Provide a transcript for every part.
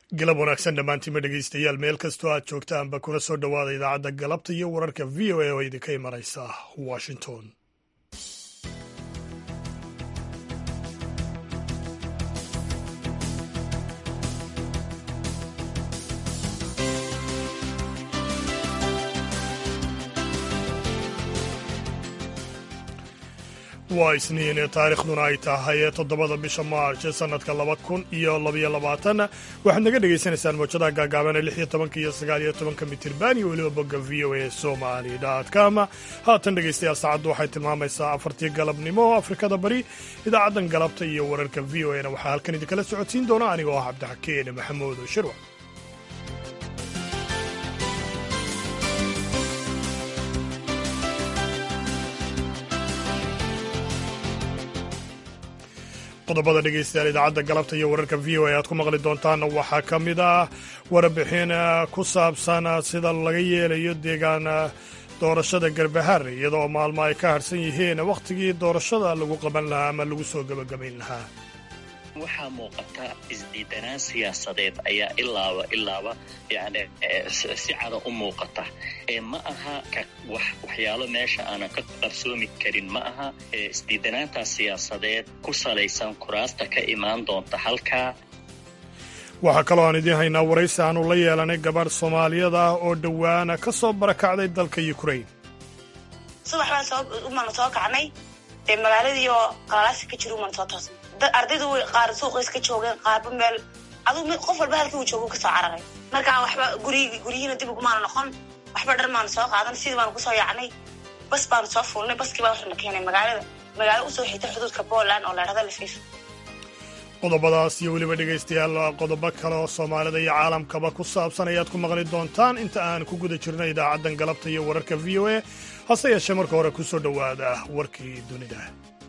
galab wanaagsan dhammaantiinma dhegaystayaal meel kastoo aad joogtaanba kuna soo dhowaada idaacadda galabta iyo wararka v o a oo idinka imanaysa washington waa isniin taariikhduna ay tahay toddobada bisha maarch sanadka laba kun iyo labaiyo labaatan waxaad naga dhagaysanaysaan mawjadaha gaagaaban lix iyo tobanka iyo sagaal iyo tobanka mitirban iyo weliba bogga v o a somali com haatan dhegaystayaal saacaddu waxay tilmaamaysaa afartii galabnimo afrikada bari idaacaddan galabta iyo wararka v o a na waxaa halkan idinkala socodsiin doona anigoo ah cabdixakeen maxamuud shirwac qodobada dhegaystayaal idaacadda galabta iyo wararka v o a aad ku maqli doontaan waxaa ka mid ah warbixin ku saabsan sida laga yeelayo deegaan doorashada garbahar iyadoo maalmo ay ka harsan yihiin wakhtigii doorashada lagu qaban lahaa ama lagu soo gebagabayn lahaa waxaa muuqata isdiidanaan siyaasadeed ayaa ilaaba ilaaba yani si cada u muuqata ma aha waxyaalo meesha aanan ka qarsoomi karin ma aha isdiidanaantaas siyaasadeed ku salaysan kuraasta ka imaan doonta halkaa waxaa kaloo aan idiin haynaa waraysi aanu la yeelanay gabadh soomaaliyada ah oo dhowaana ka soo barakacday dalka ukrain subax baan soo umana soo kacnay dee magaaladii oo qalalaasi ka jira umana soo toosnay ardaydu way qaar suuqays ka joogeen qaarba meel aduu qof walba halkii uu joogo kasoo cararay markaa waxba gurig guryihiina dib ugumaana noqon waxba dhar maanu soo qaadan sidii baanu kusoo yaacnay bas baanu soo fuulnay baskii baa waxana keenay magaalada magaalo usoo xigta xuduudka poland oo leerada lafiif qodobadaas iyo weliba dhegaystayaal qodobo kale oo soomaalida iyo caalamkaba ku saabsan ayaad ku maqli doontaan inta aan ku guda jirno idaacaddan galabta iyo wararka v o a hase yeeshee marka hore ku soo dhowaada warkii dunida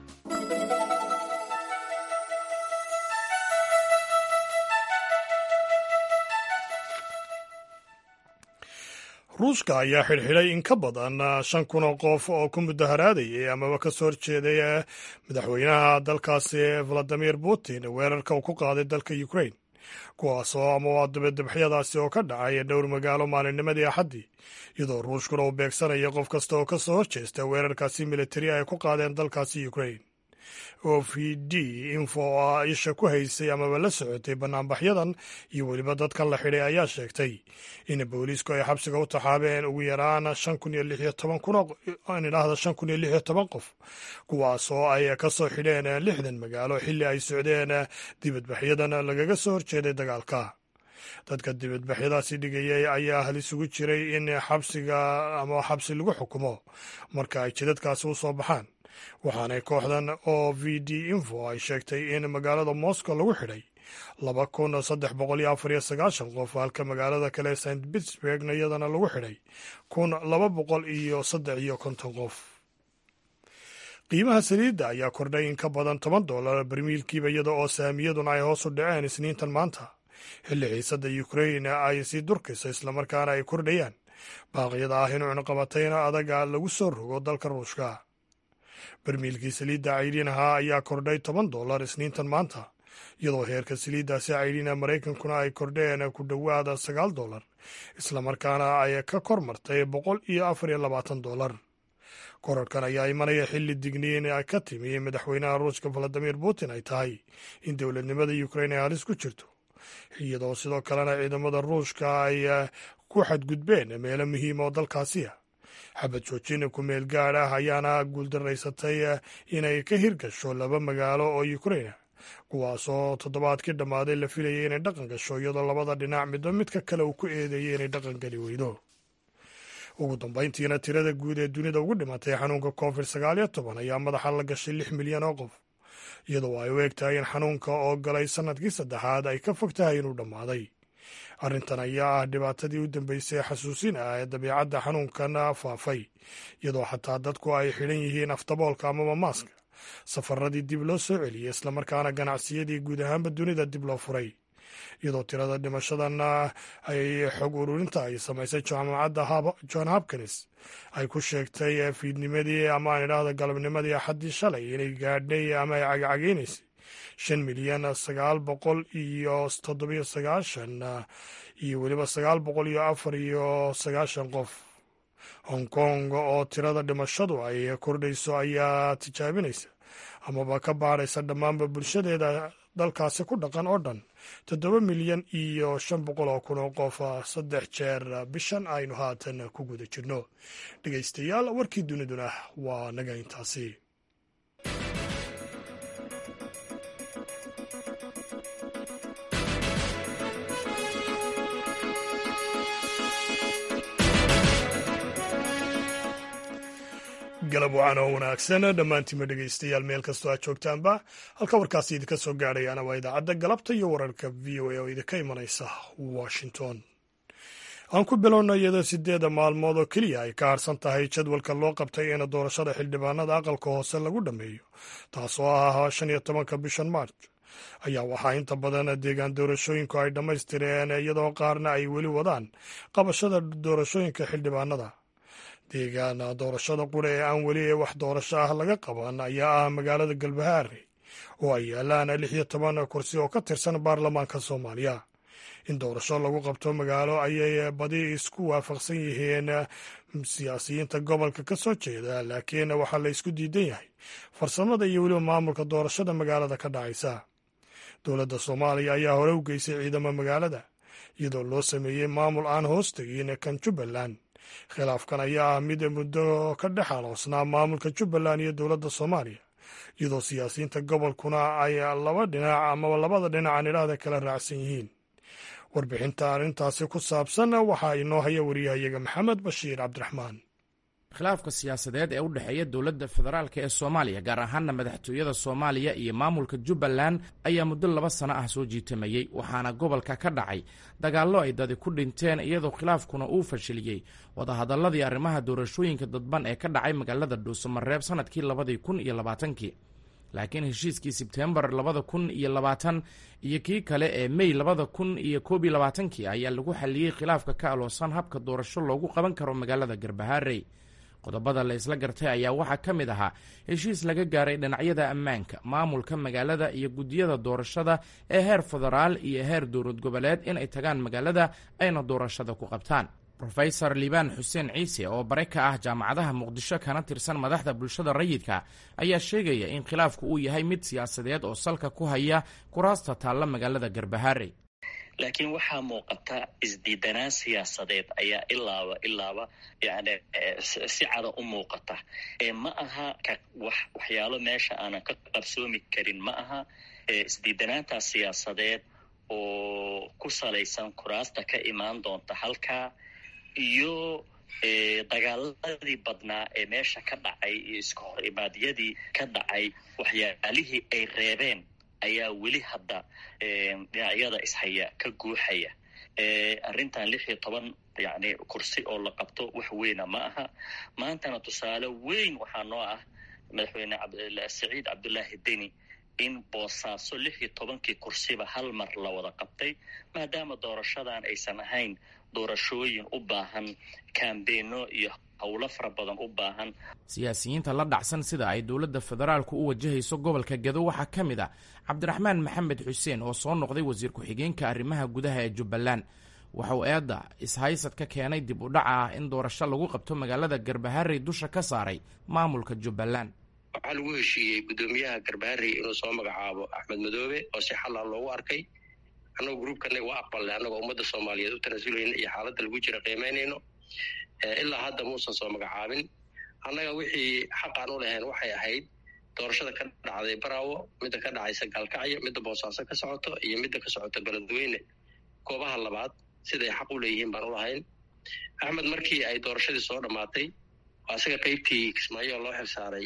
ruushka ayaa xidhxidhay in ka badan shan kun oo qof oo ku mudaharaadayay amaba ka soo horjeeday madaxweynaha dalkaasi valadimir putin weerarka uu ku qaaday dalka ukrain kuwaasoo ama dabadabxyadaasi oo ka dhacay dhowr magaalo maalinnimadii axaddii iyadoo ruushkuna uu beegsanayo qof kasta oo ka soo horjeesta weerarkaasi militari ay ku qaadeen dalkaasi ukrain o v d info oo isha ku haysay amaba la socotay banaanbaxyadan iyo weliba dadkan la xidhay ayaa sheegtay in booliisku ay xabsiga u taxaabeen ugu yaraan shan kun iyo lix iyo toban kun idhaahda shan kun iyo lix iyo toban qof kuwaas oo ay ka soo xidheen lixdan magaalo xilli ay socdeen dibadbaxyadan lagaga soo horjeeday dagaalka dadka dibadbaxyadaasi dhigayay ayaa hal isugu jiray in xabsiga ama xabsi lagu xukumo marka ay jidadkaasi u soo baxaan waxaanay kooxdan o v d info ay sheegtay in magaalada moscow lagu xidhay laba kun saddex boqol iyo afar iyo sagaashan qof halka magaalada kale st pittsburgna iyadana lagu xidhay kun laba boqol iyo saddex iyo konton qof qiimaha saliidda ayaa kordhay in ka badan toban dollar barmiilkiiba iyada oo saamiyaduna ay hoos u dhaceen isniintan maanta xilli xiisadda ukrain ay sii durkayso islamarkaana ay kordhayaan baaqyada ah in cunaqabatayna adaga lagu soo rogo dalka ruushka barmiilkii saliidda cayriinaha ayaa kordhay toban dollar isniintan maanta iyadoo heerka saliiddaasi cayriina maraykankuna ay kordheen ku dhowaada sagaal dollar islamarkaana ay ka kor martay boqol iyo afar iyo labaatan dollar korarkan ayaa imanaya xilli digniin ka timi madaxweynaha ruushka valadimir putin ay tahay in dowladnimada ukrain ay halis ku jirto iyadoo sidoo kalena ciidamada ruushka ay ku xadgudbeen meelo muhiima oo dalkaasiya xabad joojin ku meel gaad ah ayaana guuldaraysatay inay ka hirgasho laba magaalo oo ukrain kuwaasoo toddobaadkii dhammaaday la filayay inay dhaqan gasho iyadoo labada dhinac midba midka kale uu ku eedeeyay inay dhaqan geli weydo ugu dambayntiina tirada guud ee dunida ugu dhimatay xanuunka covid sagaal iyo toban ayaa madaxa la gashay lix milyan oo qof iyadoo ay u eg tahay in xanuunka oo galay sannadkii saddexaad ay ka fog tahay inuu dhammaaday arrintan ayaa ah dhibaatadii u dambeysay xasuusin ah ee dabiicadda xanuunkan faafay iyadoo xataa dadku ay xidhan yihiin aftaboolka amaba maaska safaradii dib loo soo celiyey islamarkaana ganacsiyadii guud ahaanba dunida dib loo furay iyadoo tirada dhimashadan ay xog ururinta ay samaysay jaamacadda john hopkins ay ku sheegtay fiidnimadii ama aan idhaahda galabnimadii axaddii shalay inay gaadhnay ama ay cagacageynaysay shan milyan sagaal boqol iyo toddobiyo sagaashan iyo weliba sagaal boqol iyo afar iyo sagaashan qof hong kong oo tirada dhimashadu ay kordhayso ayaa tijaabinaysa amaba ka baadhaysa dhammaanba bulshadeeda dalkaasi ku dhaqan oo dhan toddoba milyan iyo shan boqol oo kun oo qof saddex jeer bishan aynu haatan ku guda jirno dhegaystayaal warkii duniduna waa naga intaasi galab wacan oo wanaagsan dhammaantiinma dhegaystayaal meel kastoo aad joogtaanba halka warkaasi idinka soo gaadhayaana waa idaacadda galabta iyo wararka v o a oo idinka imanaysa washington aan ku bilowna iyadoo sideeda maalmood oo keliya ay ka harsan tahay jadwalka loo qabtay in doorashada xildhibaanada aqalka hoose lagu dhammeeyo taasoo ah shan iyo tobanka bishan march ayaa waxaa inta badan deegaan doorashooyinku ay dhammaystireen iyadoo qaarna ay weli wadaan qabashada doorashooyinka xildhibaanada deegaan doorashada qura ee aan weli wax doorasho ah laga qaban ayaa ah magaalada galbahaare oo ay yaalaan lix iyo toban kursi oo ka tirsan baarlamaanka soomaaliya in doorasho lagu qabto magaalo ayay badi isku waafaqsan yihiin siyaasiyiinta gobolka ka soo jeeda laakiin waxaa la isku diidan yahay farsamada iyo weliba maamulka doorashada magaalada ka dhacaysa dowladda soomaaliya ayaa hore u geysay ciidamo magaalada iyadoo loo sameeyey maamul aan hoos tegin kan jubbaland khilaafkan ayaa ah mid muddo ka dhex aloosnaa maamulka jubbaland iyo dowladda soomaaliya iyadoo siyaasiyiinta gobolkuna ay laba dhinac amaba labada dhinac aan idhaahda kala raacsan yihiin warbixinta arrintaasi ku saabsan waxaa inoo haya wariyahayaga maxamed bashiir cabdiraxmaan khilaafka siyaasadeed ee u dhexeeya dowladda federaalk ee soomaaliya gaar ahaana madaxtooyada soomaaliya iyo maamulka jubbaland ayaa muddo laba sano ah soo jiitamayey waxaana gobolka ka dhacay dagaallo ay dadi ku dhinteen iyadoo khilaafkuna uu fashiliyey wadahadalladii arrimaha doorashooyinka dadban ee ka dhacay magaalada dhuusamareeb sannadkii labadii kun iyo labaatankii laakiin heshiiskii sebteembar labada kun iyo labaatan iyo kii kale ee mey labada kun iyo koob iyo labaatankii ayaa lagu xaliyey khilaafka ka aloosan habka doorasho loogu qaban karo magaalada garbaharey qodobada la isla gartay ayaa waxaa ka mid ahaa heshiis laga gaaray dhinacyada ammaanka maamulka magaalada iyo guddiyada doorashada ee heer federaal iyo heer dowlad goboleed inay tagaan magaalada ayna doorashada ku qabtaan rofesor liibaan xuseen ciise oo bare ka ah jaamacadaha muqdisho kana tirsan madaxda bulshada rayidka ayaa sheegaya in khilaafku uu yahay mid siyaasadeed oo salka ku haya kuraasta taalla magaalada garbaharey laakiin waxaa muuqata isdiidanaan siyaasadeed ayaa ilaaba ilaaba yani si cada u muuqata ma aha wax waxyaalo meesha aanan ka qabsoomi karin ma aha isdiidanaantaas siyaasadeed oo ku salaysan kuraasta ka imaan doonta halkaa iyo dagaaladii badnaa ee meesha ka dhacay iyo iska hor imaadyadii ka dhacay waxyaalihii ay reebeen ayaa weli hadda dhinacyada ishaya ka guuxaya arrintan lix iyo toban yani kursi oo la qabto wax weyna ma aha maantana tusaale weyn waxaa noo ah madaxweyne saciid cabdullaahi deni in boosaaso lix iyo tobankii kursiba hal mar la wada qabtay maadaama doorashadan aysan ahayn doorashooyin u baahan kambeeno iyo howlo fara badan u baahan siyaasiyiinta la dhacsan sida ay dowladda federaalku u wajahayso gobolka gedo waxaa ka mid ah cabdiraxmaan maxamed xuseen oo soo noqday wasiir ku-xigeenka arrimaha gudaha ee jubbaland waxauu eedda ishaysad ka keenay dib u dhaca ah in doorasho lagu qabto magaalada garbaharey dusha ka saaray maamulka jubbaland waxaa lagu heshiiyey guddoomiyaha garbaharey inuu soo magacaabo axmed madoobe oo si xalla loogu arkay annagoo gruubkanaga waa aqbalnay annagoo ummadda soomaaliyeed u tanasulayna iyo xaaladda lagu jira qiimaynayno ilaa hadda muusan soo magacaabin annaga wixii xaqaan u lahayn waxay ahayd doorashada ka dhacday baraawo midda ka dhacaysa gaalkacyo midda boosaaso ka socoto iyo midda ka socoto beledweyne goobaha labaad siday xaq u leeyihiin baan u lahayn axmed markii ay doorashadii soo dhammaatay asaga qaybtii kismaayo loo xilsaaray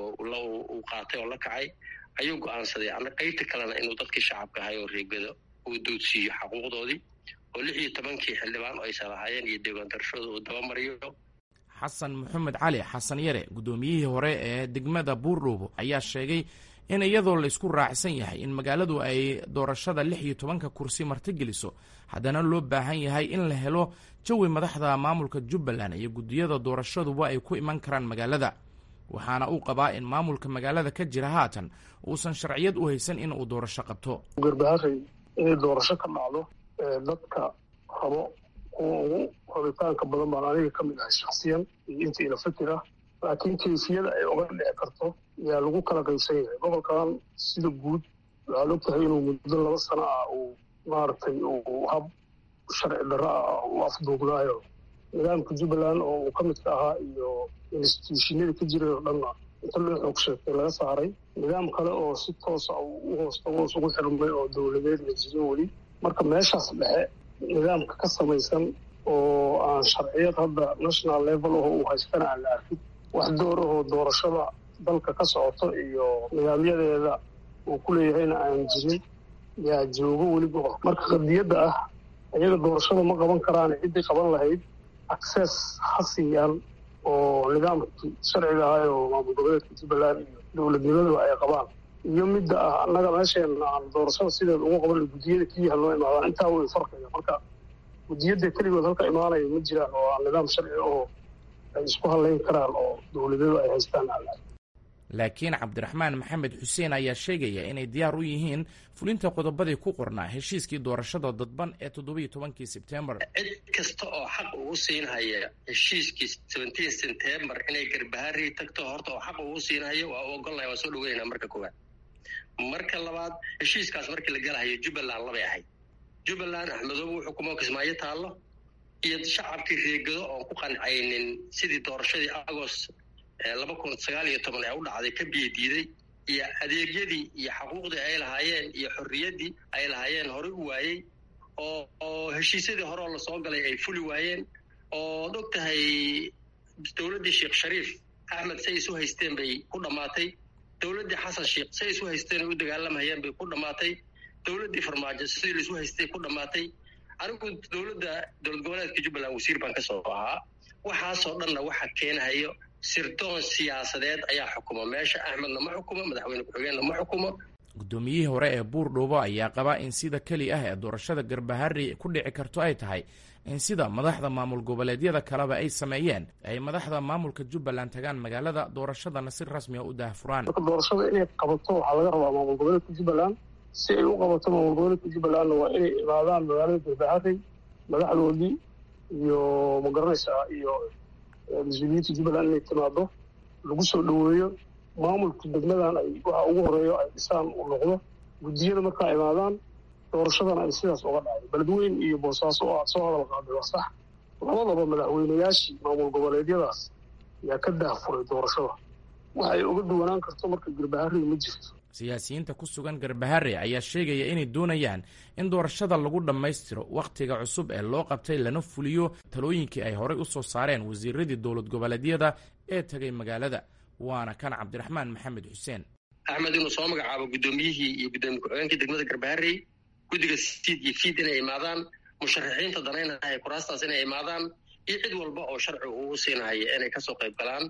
uu qaatay oo la kacay ayuu go-aansaday ana qaybta kalena inuu dadkii shacabka ahay oo reegado uu duudsiiyo xaquuqdoodii oo lix iyo tobankii xildhibaan oo aysan lahaayeen iyo deegaan doorashooda uu dabamariyo xasan maxamed cali xasan yare guddoomiyihii hore ee degmada buurdhuubo ayaa sheegay in iyadoo laysku raacsan yahay in magaaladu ay doorashada lix iyo tobanka kursi martigeliso haddana loo baahan yahay in la helo jawi madaxda maamulka jubbaland iyo guddiyada doorashaduba ay ku iman karaan magaalada waxaana uu qabaa in maamulka magaalada ka jira haatan uusan sharciyad u haysan in uu doorasho qabto garbaharey inay doorasho ka dhacdo dadka rabo kuwa ugu rabitaanka badan baan aniga ka mid ahay shaksiyan iyo inta ila fikir ah laakiin kaysiyada ay oga dhici karto ayaa lagu kala qaysan yahay gobolkan sida guud waxaad og tahay inuu muddo laba sano ah uu maaragtay uu hab sharci darro ah u afduugnaayo nidaamka jubbaland oo uu ka midka ahaa iyo instituushinada ka jiray oo dhanna inta loo xoog sheegtay laga saaray nidaam kale oo si toosa u hoostagoos ugu xirmay oo dowladeed la jirin weli marka meeshaas dhexe nidaamka ka samaysan oo aan sharciyad hadda national level aho uu haystana aan la arkin wax door ahoo doorashada dalka ka socoto iyo nidaamyadeeda uu ku leeyahayna aan jirin yaa joogo weli gobol marka qadiyadda ah iyaga doorashada ma qaban karaan ciddii qaban lahayd access ha siiyaan oo nidaamkii sharciga ahay oo maamul goboleedka jubbaland iyo dowladnimadaba ay qabaan iyo midda ah annaga meesheena aan doorashada sideeda ugu qaban guddiyada keliyaha loo imaadaan intaa way farqiga marka guddiyada keligood halka imaanaya ma jiraan oo aan nidaam sharci oo ay isku hadlayn karaan oo dowladadu ay haystaan laakiin cabdiraxmaan maxamed xuseen ayaa sheegaya inay diyaar u yihiin fulinta qodobadii ku qornaa heshiiskii doorashada dadban ee toddobiiyo tobankii sebtembar cid kasta oo xaq ugu siinhaya heshiiskii seventeen september inay garbaharii tagto horta oo xaq ugu siinhayo waa u ogolnahay waa soo dhaweynaa marka koowaad marka labaad heshiiskaas markii la galahayo jubbaland labay ahayd jubbaland axmedoobe wuxuu kuma kismaayo taallo iyo shacabkii reegado oon ku qancaynin sidii doorashadii agost laba kun sagaal iyo toban ee u dhacday ka biyo diiday iyo adeegyadii iyo xaquuqdii ay lahaayeen iyo xorriyaddii ay lahaayeen horey u waayey oo oo heshiisyadii hore oo lasoo galay ay fuli waayeen ood og tahay dowladdii sheekh shariif axmed say isu haysteen bay ku dhammaatay dowladdii xasan sheekh say isu haysteen ay u dagaalamayeen bay ku dhammaatay dowladdii farmaajo sidii laisu haystay ku dhammaatay anigu dowladda dowlad goboleedka jubbaland wasiir baan ka soo ahaa waxaasoo dhanna waxa keenahayo sirdoon siyaasadeed ayaa xukuma meesha axmedna ma xukumo madaxweyne ku-xigeenna ma xukumo guddoomiyihii hore ee buurdhuubo ayaa qaba in sida keli ah ee doorashada garbahari ku dhici karto ay tahay in sida madaxda maamul goboleedyada kaleba ay sameeyeen ay madaxda maamulka jubbaland tagaan magaalada doorashadana si rasmiga u daahfuraan marka doorashada inay qabato waxaa laga rabaa maamul goboleedka jubbaland si ay u qabato maamul goboleedka jubbalandna waa inay imaadaan magaalada garbahari madaxdoodii iyo magaranaysaa iyo mas-uuliyiinta jubbaland inay timaado lagu soo dhoweeyo maamulka degmadan ay waxa ugu horeeyo ay dhisaan uu noqdo guddiyada markaa imaadaan doorashadana ay sidaas uga dhacday beledweyn iyo boosaaso oo aad soo hadal qaaday waa sax labadaba madaxweynayaashii maamul goboleedyadaas ayaa ka daahfuray doorashada waxa ay uga duwanaan karto marka garbahari ma jirto siyaasiyiinta ku sugan garbahare ayaa sheegaya inay doonayaan in doorashada lagu dhammaystiro wakhtiga cusub ee loo qabtay lana fuliyo talooyinkii ay horey u soo saareen wasiiradii dowlad goboleedyada ee tegay magaalada waana kan cabdiraxmaan maxamed xuseen axmed inuu soo magacaabo guddoomiyihii iyo guddoomiye ku-xigeenkii degmada garbaharey guddiga siid iyo fiid inay imaadaan musharaxiinta danaynahaya kuraastaas inay imaadaan iyo cid walba oo sharci uu siinahaya inay kasoo qayb galaan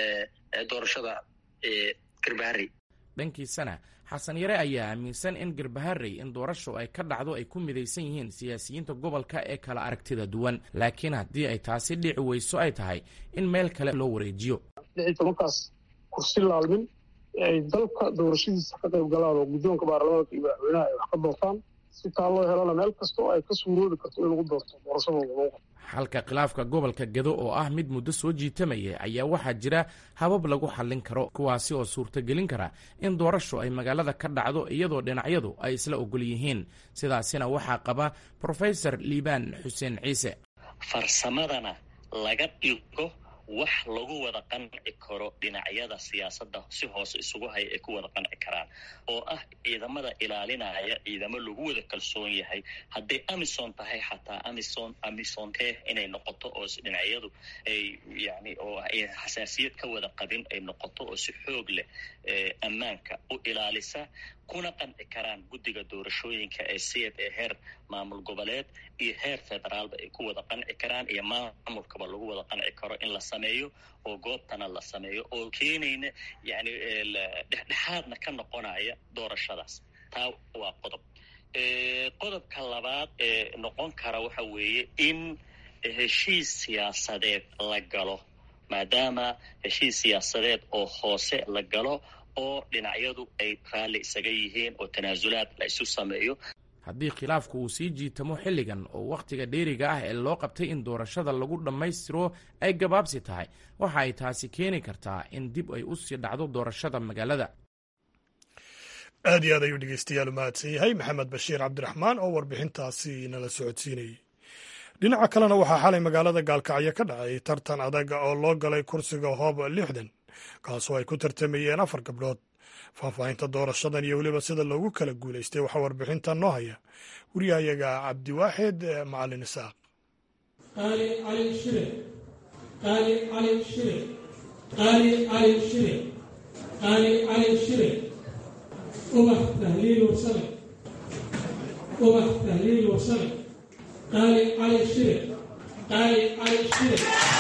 doorashada garbaharey dhankiisana xasan yare ayaa aaminsan in garbaharey in doorasho ay ka dhacdo ay ku midaysan yihiin siyaasiyiinta gobolka ee kala aragtida duwan laakiin haddii ay taasi dhici weyso ay tahay in meel kale loo wareejiyo lix iyo tobankaas kursi laalmin ee ay dalka doorashadiisa ka qayb galaan oo guddoonka baarlamaanka iyo madaxweynaha ay wax ka doortaan si taa loo helana meel kasta oo ay ka suuroobi karto in lagu doorto doorashadooda loo qabto xalka khilaafka gobolka gedo oo ah mid muddo soo jiitamaya ayaa waxaa jira habab lagu xallin karo kuwaasi oo suurtagelin kara in doorasho ay magaalada ka dhacdo iyadoo dhinacyadu ay isla ogol yihiin sidaasina waxaa qaba profesor liibaan xuseen ciise farsamadana laga dhigo wax lagu wada qanci karo dhinacyada siyaasadda si hoose isugu haya ay ku wada qanci karaan oo ah ciidamada ilaalinaya ciidamo lagu wada kalsoon yahay hadday amison tahay xataa amison amisonte inay noqoto oo dhinacyadu ay yani oo ay xasaasiyad ka wada qabin ay noqoto oo si xoog leh ammaanka u ilaalisa kuna qanci karaan guddiga doorashooyinka ee siyad ee heer maamul goboleed iyo heer federaalba ay ku wada qanci karaan iyo maamulkaba lagu wada qanci karo in la sameeyo oo goobtana la sameeyo oo keenayna yani dhexdhexaadna ka noqonaya doorashadaas taa waa qodob qodobka labaad ee noqon kara waxa weeye in heshiis siyaasadeed la galo maadaama heshiis siyaasadeed oo hoose la galo oo dhinacyadu ay raalli isaga yihiin oo tanaasulaad la isu sameeyo haddii khilaafku uu sii jiitamo xilligan oo wakhtiga dheeriga ah ee loo qabtay in doorashada lagu dhammaystiro ay gabaabsi tahay waxa ay taasi keeni kartaa in dib ay u sii dhacdo doorashada magaalada aad iyo aad ayuu dhegeystayaal u mahadsan yahay maxamed bashiir cabdiraxmaan oo warbixintaasi nala socodsiinayey dhinaca kalena waxaa xalay magaalada gaalkacyo ka dhacay tartan adaga oo loo galay kursiga hoob lixdan kaasoo ay ku tartamayeen afar gabdhood faahfaahinta doorashadan iyo weliba sida loogu kala guulaystay waxaa warbixintan noo haya wariyahayaga cabdiwaaxid macalin isaaq qaali cali shire qaali cali shire qaali cali shire qaali cali shire ubax tahliil wasale ubax tahliil wasale qaali cali shire qaali cali shire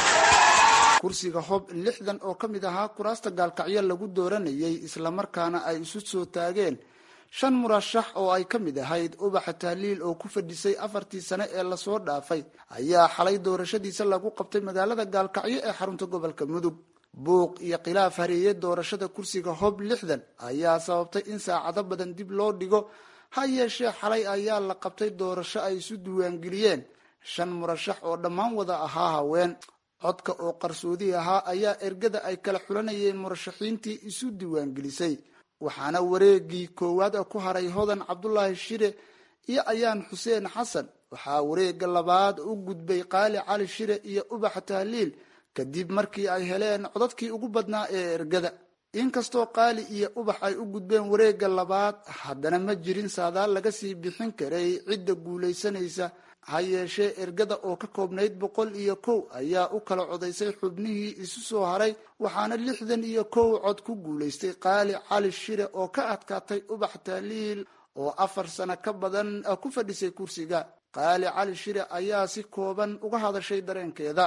kursiga hob lixdan oo ka mid ahaa kuraasta gaalkacyo lagu dooranayay islamarkaana ay isu soo taageen shan murashax oo ay ka mid ahayd ubaxa tahliil oo ku fadhisay afartii sane ee lasoo dhaafay ayaa xalay doorashadiisa lagu qabtay magaalada gaalkacyo ee xarunta gobolka mudug buuq iyo khilaaf hareeye doorashada kursiga hob lixdan ayaa sababtay in saacado badan dib loo dhigo ha yeeshee xalay ayaa la qabtay doorasho ay isu diiwaangeliyeen shan murashax oo dhammaan wada ahaa haween codka oo qarsoodi ahaa ayaa ergada ay kala xulanayeen murashaxiintii isu diiwaangelisay waxaana wareegii koowaad ku haray hodan cabdulaahi shire iyo ayaan xuseen xasan waxaa wareega labaad u gudbay qaali cali shire iyo ubaxa tahliil kadib markii ay heleen codadkii ugu badnaa ee ergada inkastoo qaali iyo ubax ay u gudbeen wareega labaad haddana ma jirin saadaal laga sii bixin karay cidda guulaysanaysa ha yeeshee ergada oo ka koobnayd boqol iyo kow ayaa u kala codaysay xubnihii isu soo haray waxaana lixdan iyo kow cod ku guulaystay qaali cali shire oo ka adkaatay ubax tahliil oo afar sano ka badan ku fadhisay kursiga qaali cali shire ayaa si kooban uga hadashay dareenkeeda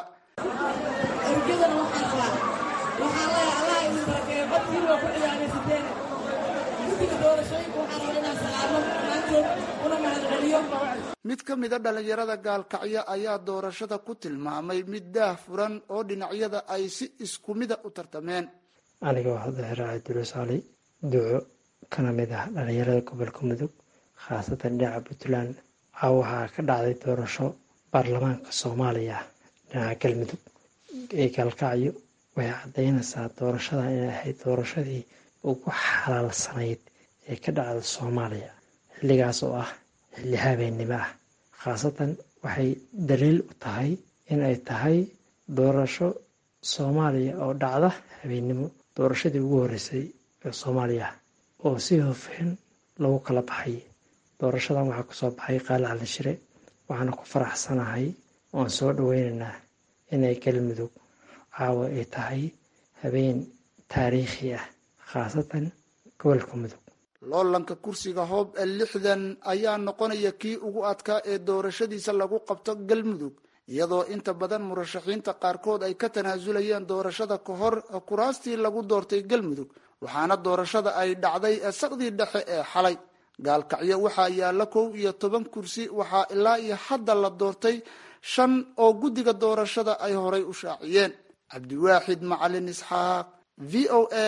mid ka mida dhalinyarada gaalkacyo ayaa doorashada ku tilmaamay mid daah furan oo dhinacyada ay si isku mida u tartameen anigoo hadahiraaca durusaali duco kana mid ah dhalinyarada gobolka mudug khaasatan dhinaca puntland a waxaa ka dhacday doorasho baarlamaanka soomaaliya dhinaca galmudug ee gaalkacyo waxay caddaynaysaa doorashada inay ahayd doorashadii ugu xalaalsanayd ee ka dhacda soomaaliya xilligaas oo ah xilli habeennimo ah khaasatan waxay daliil u tahay inay tahay doorasho soomaaliya oo dhacda habeennimo doorashadii ugu horreysay ee soomaaliya oo si hofeen lagu kala baxay doorashadan waxaa kusoo baxay qaali calin shire waxaana ku faraxsanahay oan soo dhaweynaynaa inay galmudug caawa ay tahay habeen taariikhi ah khaasatan gobolka mudug loolanka kursiga hoob lixdan ayaa noqonaya kii ugu adkaa ee doorashadiisa lagu qabto galmudug iyadoo inta badan murashaxiinta qaarkood ay ka tanaasulayeen doorashada ka hor kuraastii lagu doortay galmudug waxaana doorashada ay dhacday saqdii dhexe ee xalay gaalkacyo waxaa yaalla kow iyo toban kursi waxaa ilaa iyo hadda la doortay shan oo guddiga doorashada ay horay u shaaciyeen cabdiwaaxid macalin isxaaq v o a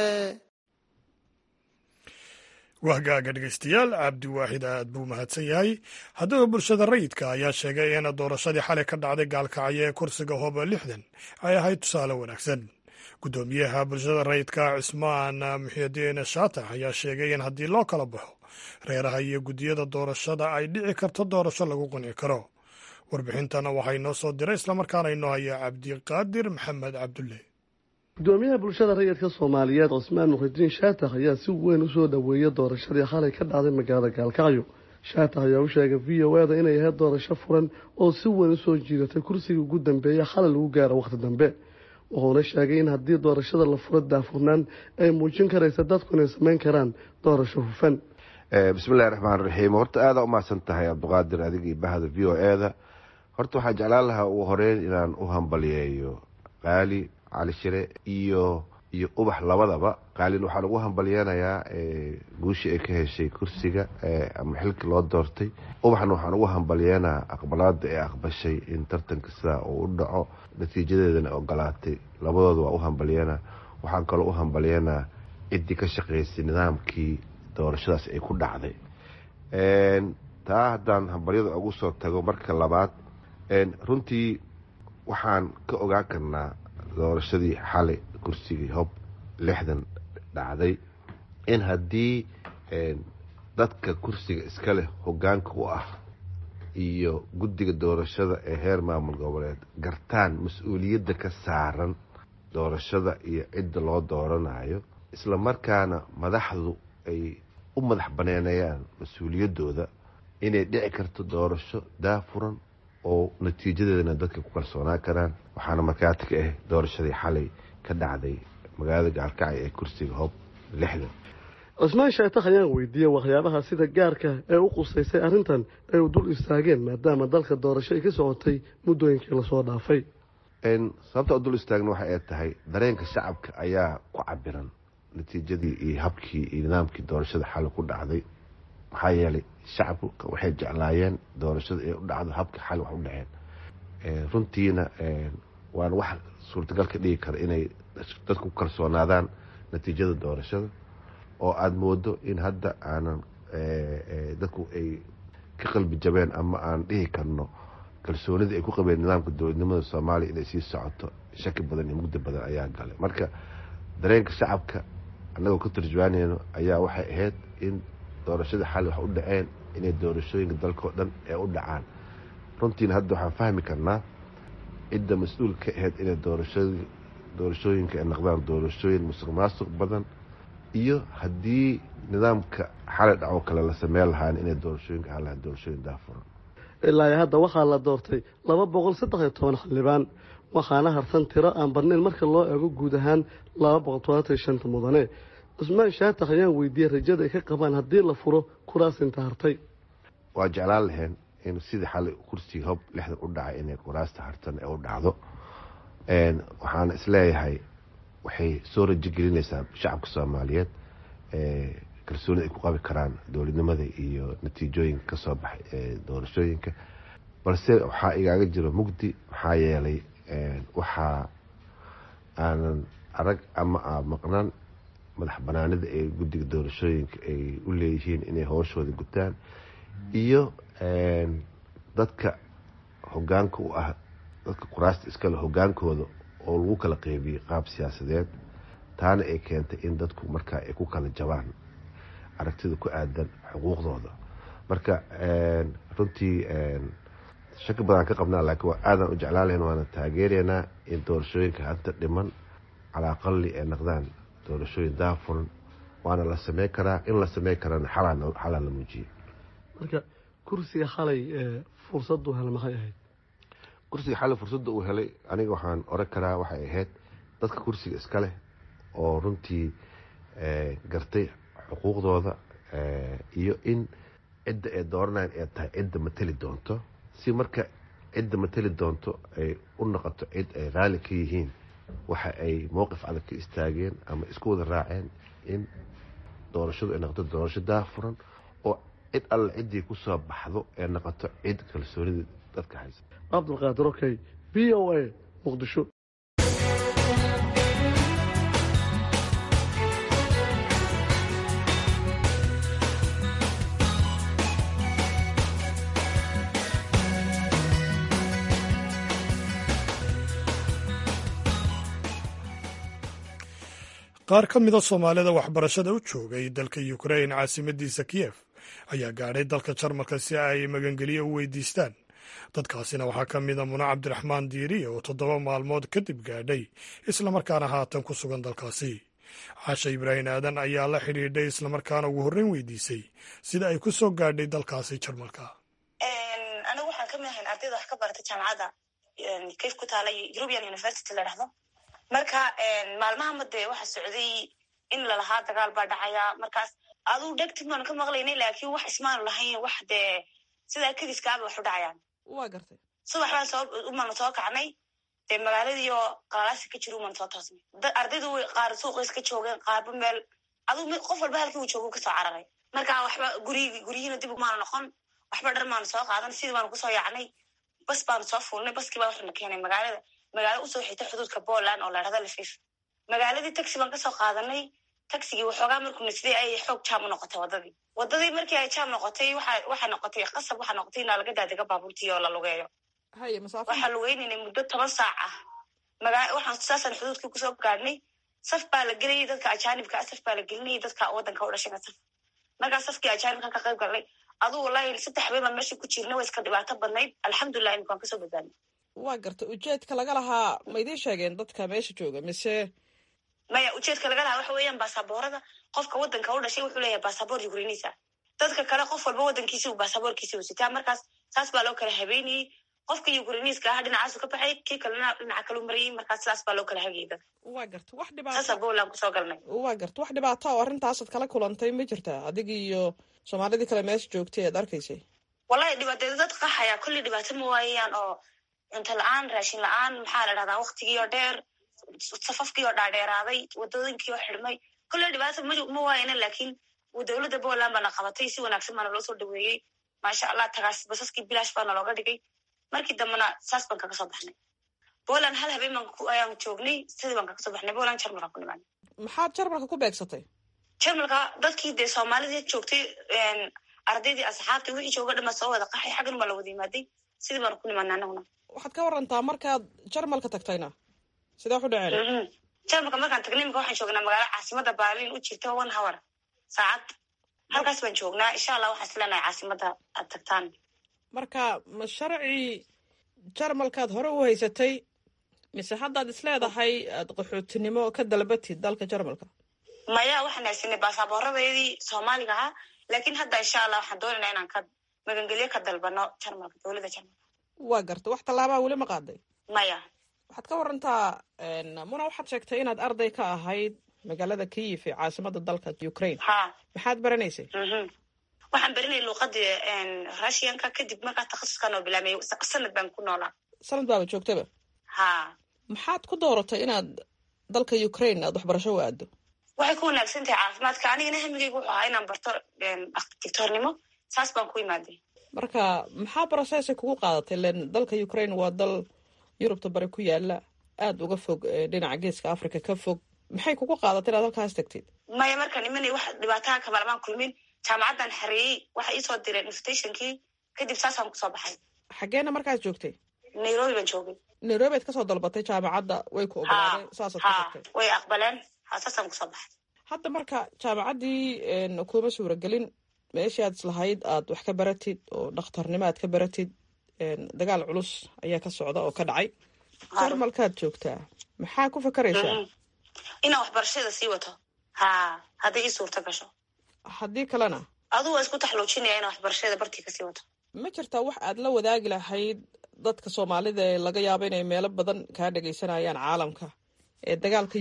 wahgaaga dhegeystayaal cabdiwaaxid aad buu mahadsan yahay haddaba bulshada rayidka ayaa sheegay in doorashadii xalay ka dhacday gaalkacyo ee kursiga hooba lixdan ay ahayd tusaale wanaagsan guddoomiyaha bulshada rayidka cismaan muxidiin shaatax ayaa sheegay in haddii loo kala baxo reeraha iyo guddiyada doorashada ay dhici karto doorasho lagu qunci karo warbixintana waxaa inoo soo diray islamarkaana inoo haya cabdiqaadir maxamed cabdulle gudoomiyaha bulshada rayidka soomaaliyeed cusmaan muxidiin shaatax ayaa si weyn usoo dhoweeyay doorashadii xalay ka dhacday magaalada gaalkacyo shaatax ayaa u sheegay v o eda inay ahayd doorasho furan oo si weyn usoo jiidatay kursigii ugu dambeeya xalay lagu gaaro wakhti dambe wuxuuna sheegay in haddii doorashada la furo daafurnaan ay muujin karaysa dadku inay samayn karaan doorasho hufan bismillahi raxmaan raxiim horta aada u mahadsan tahay cabdiqaadir adiga iyo bahda v o eda horta waxaa jeclaan lahaa ugu horeyn inaan u hambaliyeeyo qaali cali shire iyo iyo ubax labadaba qaalin waxaan ugu hambalyeenayaa guushii ay ka heshay kursiga ama xilkii loo doortay ubaxna waxaan ugu hambalyeenaa aqbalaada ee aqbashay in tartanka sidaa uu u dhaco natiijadeedana ogolaatay labadooda waa u hambalyeena waxaan kaloo u hambalyeenaa ciddii ka shaqeysay nidaamkii doorashadaas ay ku dhacday taa haddaan hambalyada ugu soo tago marka labaad runtii waxaan ka ogaan karnaa doorashadii xalay kursigii hob lixdan dhacday in haddii dadka kursiga iska leh hogaanka u ah iyo guddiga doorashada ee heer maamul goboleed gartaan mas-uuliyadda ka saaran doorashada iyo cidda loo dooranayo isla markaana madaxdu ay u madax baneenayaan mas-uuliyaddooda inay dhici karto doorasho daafuran oo natiijadeedana dadka ku kalsoonaan karaan waxaana markaati ka ah doorashadii xalay ka dhacday magaalada gaalkacyo ee kursiga hob lixdan cusmaan shaatax ayaan weydiiyey waxyaabaha sida gaarka ee u qusaysay arrintan ay u dul istaageen maadaama dalka doorasho ay ka socotay muddooyinkii lasoo dhaafay sababta u dul istaagna waxa ay tahay dareenka shacabka ayaa ku cabiran natiijadii iyo habkii iyo nidaamkii doorashada xalay ku dhacday maxaa yeelay shacabka waxay jeclaayeen doorashada ee u dhacdo habka xal wax u dhaceen runtiina waana wax suurtagal ka dhigi kara inay dadku ku kalsoonaadaan natiijada doorashada oo aada moodo in hadda aanan dadku ay ka qalbi jabeen ama aan dhihi karno kalsoonidii ay ku qabeen nidaamka dowladnimada soomaaliya inay sii socoto shaki badan iyo mugdi badan ayaa galay marka dareenka shacabka annagoo ka turjuwaaneyno ayaa waxay ahayd in doorashada xali wax u dhaceen inay doorashooyinka dalkao dhan ee u dhacaan runtiina hadda waxaan fahmi karnaa cidda mas-uul ka ahayd inay doorashooyinka ay noqdaan doorashooyin musuq maasuq badan iyo haddii nidaamka xalay dhacoo kale la sameyn lahaan inay doorashooyinka ahaan lahaan doorashooyin daafuran ilaa hadda waxaa la doortay laba boqol saddex iyo toban xildhibaan waxaana harsan tiro aan badnayn marka loo eego guud ahaan laba boqol todobaatan shanta mudane cusmaan shaatax ayaan weydiiyey rajada ay ka qabaan haddii la furo kuraas inta hartay waa jeclaan laheen in sidii xalay kursiga hob lixdan u dhacay inay kuraasta hartan ee u dhacdo waxaana isleeyahay waxay soo rajo gelinaysaa shacabka soomaaliyeed kalsoonida ay ku qabi karaan dowladnimada iyo natiijooyinka kasoo baxay ee doorashooyinka balse waxaa igaaga jiro mugdi maxaa yeelay waxaa aanan arag ama a maqnaan madax banaanida ee guddiga doorashooyinka ay u leeyihiin inay hooshooda gutaan iyo dadka hogaanka u ah dadka kuraasta iskale hogaankooda oo lagu kala qeybiyey qaab siyaasadeed taana ay keentay in dadku markaa ay ku kala jabaan aragtida ku aadan xuquuqdooda marka runtii shaki badan ka qabnaa laakiin waa aadan u jeclaan lahayn waana taageeraynaa in doorashooyinka hadda dhiman calaa aqali ay noqdaan doorashooyin daafuran waana la sameyn karaa in la sameyn karana xalaa la muujiyey marka kursiga xalay fursaddu hel maxay ahayd kursiga xalay fursadda uu helay aniga waxaan oran karaa waxay ahayd dadka kursiga iska leh oo runtii gartay xuquuqdooda iyo in cidda ay dooranayan ay tahay cidda mateli doonto si marka cidda mateli doonto ay u noqoto cid ay raali ka yihiin waxa ay mowqif adag ka istaageen ama isku wada raaceen in doorashadu ay noqoto doorasho daafuran oo cid alle ciddii kusoo baxdo ee noqoto cid kalsoonida dadka haysa cabdulqaadir okey v o a muqdisho qaar ka mida soomaalida waxbarashada u joogay dalka ukrain caasimadiisa kiyef ayaa gaadhay dalka jarmalka si ay magangeliyo u weydiistaan dadkaasina waxaa ka mida muna cabdiraxmaan diiriye oo toddoba maalmood kadib gaadhay islamarkaana haatan ku sugan dalkaasi caasha ibraahim aadan ayaa la xidhiidhay islamarkaana ugu horreyn weydiisay sida ay ku soo gaadhay dalkaasi jarmalka anigu waxaan ka mid ahayn ardayda wax ka barata jaamacadda kayf ku taala european university la dhahdo marka maalmahama dee waxa socday in lalahaa dagaal baa dhacaya markaas aduu dhegtid baanu ka maqlaynay laakiin wax ismaanu lahayn wax dee sidaa kediskaaba wax u dhacayaan waa gartay subax baan soo umanu soo kacnay dee magaaladii oo qalalaasi ka jiro uman soo toosnay ardaydu qaar suuqays ka joogeen qaarba meel aduu qof walba halkii uu joogo kasoo cararay marka waxba gurigi guryihiina dib maana noqon waxba dhar maanu soo qaadan sidii baanu kusoo yaacnay bas baanu soo fuulnay baskii baa waxana keenay magaalada magaalo usoo xigta xuduudka poland oo la dhahda lafif magaaladii taxi baan kasoo qaadanay taxigii waxoogaa markuuna sidii ay xoog jaam u noqotay waddadii waddadii markii ay jaam noqotay waxaa noqotay qasab waxaa noqotay inaa laga daadega baabuurtii oo la lugeeyo waxaa lugeynayna muddo toban saac ah waxaan saasaan xuduudkii kusoo gaadhnay saf baa la gelayay dadka ajaanibka saf baa la gelinayay dadka waddanka u dhashayna saf markaa safkii ajaanibkan ka qayb galnay aduu wallahi saddex habeen baan meesha ku jirna waa iska dhibaato badnayd alxamdulilah imika waan kasoo badbaadnay waa garta ujeedka laga lahaa ma idiin sheegeen dadka meesha jooga mise maya ujeedka laga lahaa waxa weeyaan baasaboorada qofka waddanka u dhashay wuxuu leeyahay baasaboor ukrainiisa dadka kale qof walba waddankiisi uu baasaboorkiisi uu sitaa markaas saas baa loo kala habeynayey qofka ukrainiiska aha dhinacaasu ka baxay kii kalena dhinaca kalu marayay markaas sidaas baa loo kala hagayay dadka waa garta wax dhibaato saasa poland kusoo galnay waa garta wax dhibaato oo arrintaasaad kala kulantay ma jirtaa adigii iyo soomaalidii kale meesha joogtay aad arkaysay wallahi dhibaateeda dad qaxaya kulli dhibaato ma waayaan oo cunto la-aan raashin la-aan maxaa la dhahdaa waktigii oo dheer safafkii oo dhaadheeraaday wadooyinkii oo xidhmay kulle dhibaato ma waayana laakiin dowladda poland baana qabatay si wanaagsan baana loo soo dhaweeyey maasha allah tagaas basaskii bilaash baana looga dhigay markii dambena saas baan kaga soo baxnay poland hal habeen baan ayaan joognay sidii baan kaga soo baxnay poland jarmalka ku nimaanay maxaad jarmalka ku beegsatay jarmalka dadkii dee soomaalidii joogtay ardaydii asxaabtii wixii jooga dhama soo wada qaxay xaggan baa la wada yimaaday sidii baanu ku nimaanay anaguna waxaad ka warantaa markaad jarmalka tagtayna sidee waxu dhaceen jarmalka markaan tagnay imika waxaan joognaa magaalo caasimada berlin u jirta one hour saacad halkaas baan joognaa insha allah waxaan isleenahay caasimada aad tagtaan marka ma sharci jarmalkaad hore u haysatay mise haddaad isleedahay aad qaxootinimo ka dalbatid dalka jarmalka maya waxaan haysanay baasaabooradaydii soomaaliga ahaa laakiin hadda insha allah waxaan doonaynaa inaan ka magangelyo ka dalbano jarmalka dowladda jarmalka waa garta wax tallaabaa weli ma qaaday maya waxaad ka warantaa muna waxaad sheegtay inaad arday ka ahayd magaalada kiyif ee caasimada dalka ukraine ha maxaad baranaysay waxaan barinay luuqadii russianka kadib markaa takhasuskan oo bilaamay sanad baan ku noolaa sanad baaba joogtaba ha maxaad ku dooratay inaad dalka ukraine aad waxbarasho u aado waxay ku wanaagsan tahay caafimaadka anigana hamigaygu wuxuu ahaa inaan barto dictoornimo saas baan ku imaaday marka maxaa brocessay kugu qaadatay len dalka ukraine waa dal yurubta bari ku yaala aada uga fog dhinaca geeska africa ka fog maxay kugu qaadatay inaad halkaas tagtid maya markaan imanay wax dhibaataha kamalamaan kulmin jaamacaddan xareeyey waxa iisoo direen invitationkii kadib saasaan kusoo baxay xaggeena markaas joogtay nairobi baan joogay nairobi aad kasoo dalbatay jaamacadda way ku ogolaadeen saasaad ku tagtay way aqbaleen ha saasaan kusoo baxay hadda marka jaamacaddii kuma suuragelin meeshii aad islahayd aad wax ka baratid oo dhakhtarnimo aad ka baratid dagaal culus ayaa ka socda oo ka dhacay jarmalkaad joogtaa maxaa ku fakaraysaa inaan waxbarashada sii wato ha hadday ii suurta gasho haddii kalena aduu waa isku taxluujinaya inaan waxbarashada bartii kasii wato ma jirtaa wax aad la wadaagi lahayd dadka soomaalida ee laga yaabo inay meelo badan kaa dhagaysanayaan caalamka ee dagaalka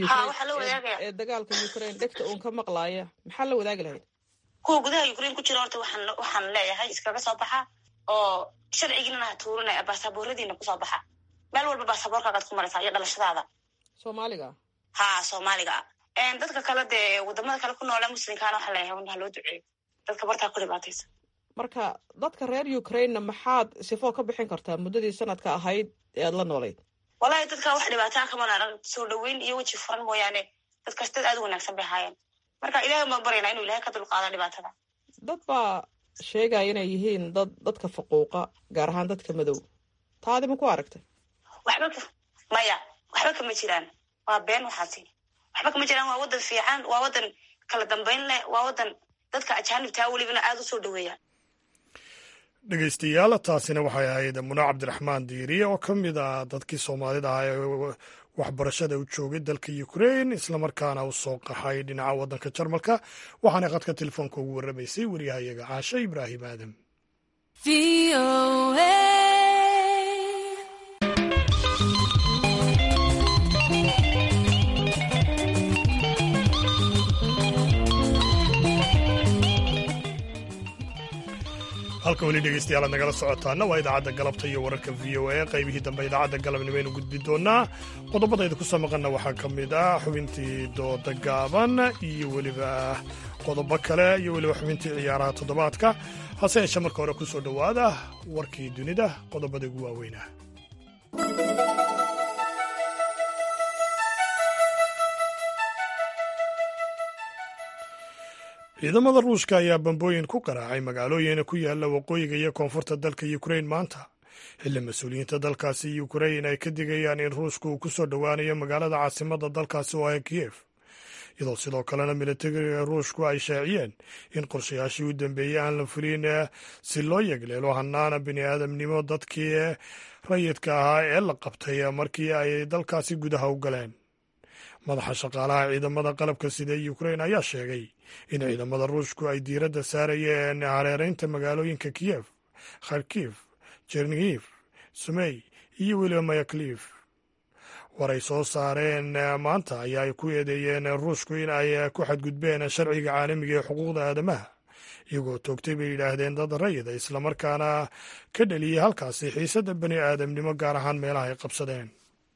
ee dagaalka ukraine dhegta uun ka maqlaaya maxaa la wadaagi lahayd kuwa gudaha ukraine ku jira horta waxaan waxaan leeyahay iskaga soo baxa oo sharcigiinana ha tuurinaya baasabooradiina kusoo baxa meel walba baasaboorkaagaad ku maraysaa iyo dhalashadaada soomaaliga ha soomaaliga dadka kale dee wadamada kale ku noole muslimkaana waxaa leeyahay un ha loo duceeyo dadka bartaa ku dhibaataysa marka dadka reer ukrainena maxaad sifoo ka bixin kartaa muddadii sanadka ahayd ee aad la noolayd wallahi dadka wax dhibaataa kaman arag soo dhaweyn iyo weji furan mooyaane dadkaas dad aad u wanaagsan bay ahaayeen marka ilahay baan baryaynaa inuu ilahay ka dulqaado dhibaatada dad baa sheegaya inay yihiin dad dadka faquuqa gaar ahaan dadka madow taadi ma ku aragtay waxba maya waxba kama jiraan waa been waxaasi waxba kama jiraan waa wadan fiican waa wadan kala dambayn leh waa wadan dadka ajaanibtaa welibana aada u soo dhaweeya dhegeystayaal taasina waxay ahayd muna cabdiraxmaan diiriye oo ka mid ah dadkii soomaalida ah ee waxbarashada u joogay dalka ukrain islamarkaana u soo qaxay dhinaca waddanka jarmalka waxaana khadka telefoonka ugu warramaysay waryahayaga caashe ibraahim aadam halka weli dhegeystayaal aad nagala socotaana waa idaacadda galabta iyo wararka v o a qaybihii dambe idaacadda galabnimo aynu gudbi doonaa qodobadayda ku soo maqanna waxaa ka mid ah xubintii dooda gaaban iyo weliba qodobo kale iyo weliba xubintii ciyaaraha toddobaadka hase yeeshee marka hore ku soo dhowaada warkii dunida qodobada ugu waaweynah ciidamada ruushka ayaa bambooyin ku garaacay magaalooyin ku yaala waqooyiga iyo koonfurta dalka ukrain maanta xilli mas-uuliyiinta dalkaasi ukrain ay ka digayaan in ruushka uu ku soo dhowaanayo magaalada caasimada dalkaasi oo ah kiyef iyadoo sidoo kalena militariga ruushku ay shaaciyeen in qorshayaashii u dambeeyey aan la fulin si loo yegleelo hanaana bini aadamnimo dadkii rayidka ahaa ee la qabtay markii ay dalkaasi gudaha u galeen madaxa shaqaalaha ciidamada qalabka sida ee ukrain ayaa sheegay in ciidamada ruushku ay diiradda saarayeen hareeraynta magaalooyinka kiyef kharkif jernihiv sumey iyo weliba mayaklif war ay soo saareen maanta ayaa ay ku eedeeyeen ruushku in ay ku xadgudbeen sharciga caalamiga ee xuquuqda aadamaha iyagoo toogtay bay yidhaahdeen dad rayida islamarkaana ka dheliyey halkaasi xiisadda bani aadamnimo gaar ahaan meelaha ay qabsadeen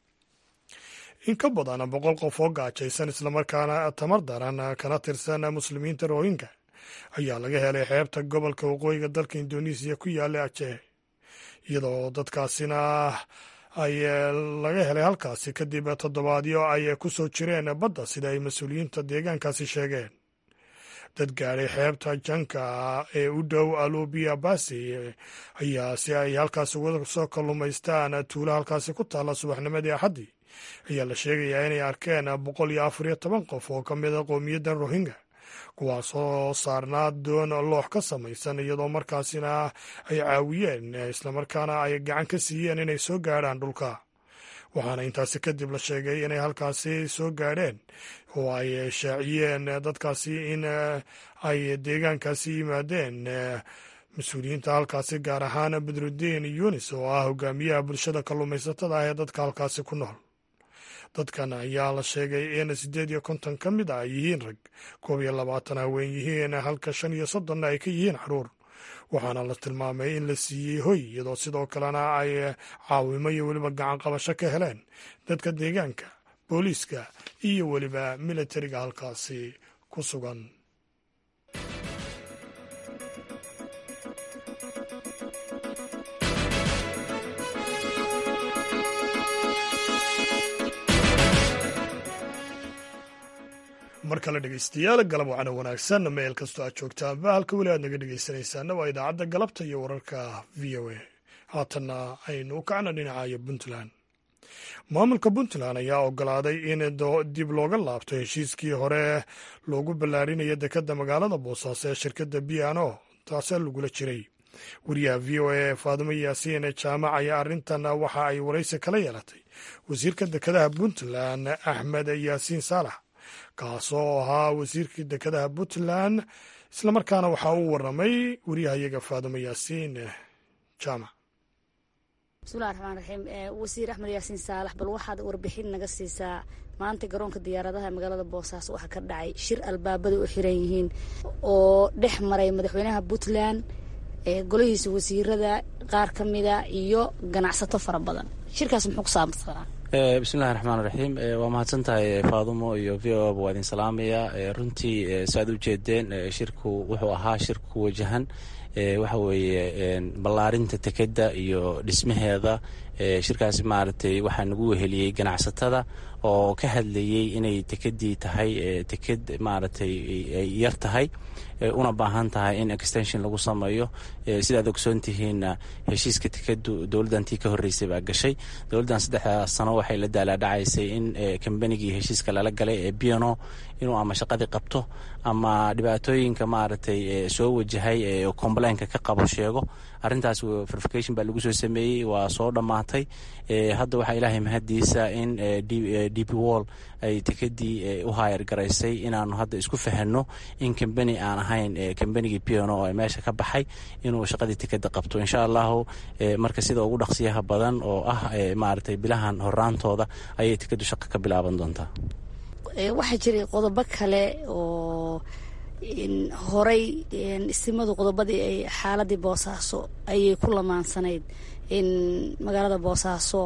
in ka badan boqol qof oo gaajaysan islamarkaana tamar daran kana tirsan muslimiinta rohinga ayaa laga helay xeebta gobolka waqooyiga dalka indonesiya ku yaala ajeh iyadoo dadkaasina ay laga helay halkaasi kadib toddobaadyo ay ku soo jireen badda sida ay mas-uuliyiinta deegaankaasi sheegeen dad gaadhay xeebta janka ee u dhow alubia basi ayaa si ay halkaasi uga soo kallumaystaan tuulo halkaasi ku taalla subaxnimadii axaddii ayaa la sheegayaa inay arkeen boqol iyo afar iyo toban qof oo ka mida qowmiyaddan rohinga kuwaasoo saarnaa doon loox ka samaysan iyadoo markaasina ay caawiyeen islamarkaana ay gacan ka siiyeen inay soo gaadhaan dhulka waxaana intaasi kadib la sheegay inay halkaasi soo gaadheen oo ay shaaciyeen dadkaasi in ay deegaankaasi yimaadeen mas-uuliyiinta halkaasi gaar ahaan badrudiin yunis oo ah hogaamiyaha bulshada kalluumaysatada ah ee dadka halkaasi ku nool dadkan ayaa la sheegay in siddeed iyo konton ka mid a ay yihiin rag koob iyo labaatan haween yihiin halka shan iyo soddonna ay ka yihiin caruur waxaana la tilmaamay in la siiyey hoy iyadoo sidoo kalena ay caawimo iyo weliba gacan qabasho ka heleen dadka deegaanka booliiska iyo weliba militariga halkaasi ku sugan mar kale dhegeystayaal galab wacana wanaagsan meel kastoo aad joogtaanba halka weli aad naga dhegeysanaysaana waa idaacadda galabta iyo wararka v o a haatanna aynu u kacna dhinacayo puntland maamulka puntland ayaa ogolaaday in dib looga laabto heshiiskii hore loogu ballaarinayo dekadda magaalada boosaaso ee shirkadda biano taasee lagula jiray wariyaha v o a faadimo yaasiin jaamac ayaa arrintan waxa ay waraysi kala yeelatay wasiirka dekadaha puntland axmed yaasiin saalax kaasoo ahaa wasiirkii dekadaha puntland islamarkaana waxaa uu waramay wariyahayaga faadimo yaasiin jaamac bismillahi raxmaan raxiim wasiir axmed yaasiin saalax bal waxaad warbixin naga siisaa maanta garoonka diyaaradaha magaalada boosaaso waxaa ka dhacay shir albaabada u xiran yihiin oo dhex maray madaxweynaha puntland golihiisa wasiirada qaar ka mida iyo ganacsato fara badan shirkaas muxuu ku saabsanaa bismillahi raxmaan raxiim waa mahadsan tahay faadumo iyo v o ba waa idin salaamaya runtii saaad u jeedeen shirku wuxuu ahaa shir ku wajahan waxa weeye ballaarinta tekeda iyo dhismaheeda shirkaasi maaragtay waxaa nagu weheliyey ganacsatada oo ka hadlayey inay tekedii tahay teked maaragtay ay yar tahay una baahan tahay in extension lagu sameeyo sidaad ogsoon tihiinna heshiiska tekedu dowladdantii ka horreysay baa gashay dowladdan saddexda sano waxay la daalaadhacaysay in kambanigii heshiiska lala galay ee biano inuu ama shaqadii qabto ama dhibaatooyinka maaragtay soo wajahay complainka ka qabo sheego arrintaas verification baa lagu soo sameeyey waa soo dhammaatay hadda waxaa ilaahay mahadiisa in d p wall ay tekedii u haayar garaysay inaanu hadda isku fahanno in kambani aan ahayn kambanigii piano oo meesha ka baxay inuu shaqadii tekeda qabto insha allahu marka sida ugu dhaqsiyaha badan oo ah maaragtay bilahan horaantooda ayay tekedu shaqo ka bilaaban doontaa waxaa jiray qodobo kale oo horay istimadu qodobadii ay xaaladii boosaaso ayay ku lamaansanayd in magaalada boosaaso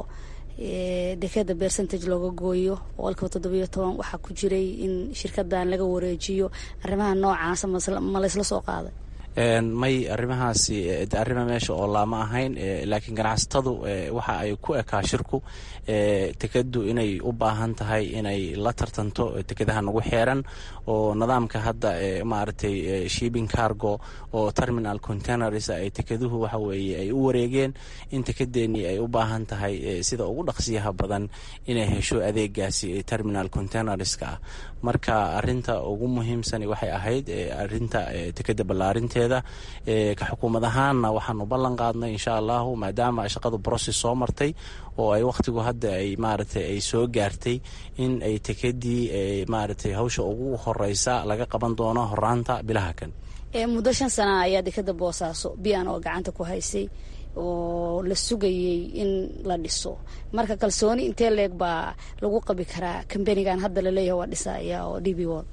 dekeda percentage looga gooyo boqolkiiba toddobiyo toban waxaa ku jiray in shirkadan laga wareejiyo arrimaha noocaasa ma laysla soo qaaday may arrimahaasi arrima meesha oo laama ahayn laakiin ganacsatadu waxa ay ku ekaa shirku tekadu inay u baahan tahay inay la tartanto tekadaha nagu xeeran oo nidaamka hadda maaragtay shipping cargo oo terminal containers ay tekeduhu waxa weeye ay u wareegeen in tekadeenii ay u baahan tahay sida ugu dhaqsiyaha badan inay hesho adeegaasi terminal containerska ah marka arinta ugu muhiimsani waxay ahayd arinta tekeda ballaarinteeda ka xukuumad ahaanna waxaanu ballan qaadnay insha allahu maadaama shaqadu brocess soo martay oo ay wakhtigu hadda ay maaragtay ay soo gaartay in ay tekedii maaragtay hawsha ugu horeysa laga qaban doono horaanta bilaha kan muddo shan sana ayaa dekeda boosaaso bian oo gacanta ku haysay oo la sugayey in la dhiso marka kalsooni intee leeg baa lagu qabi karaa kambanigan hadda laleeyahay waa dhisaya oo d b wod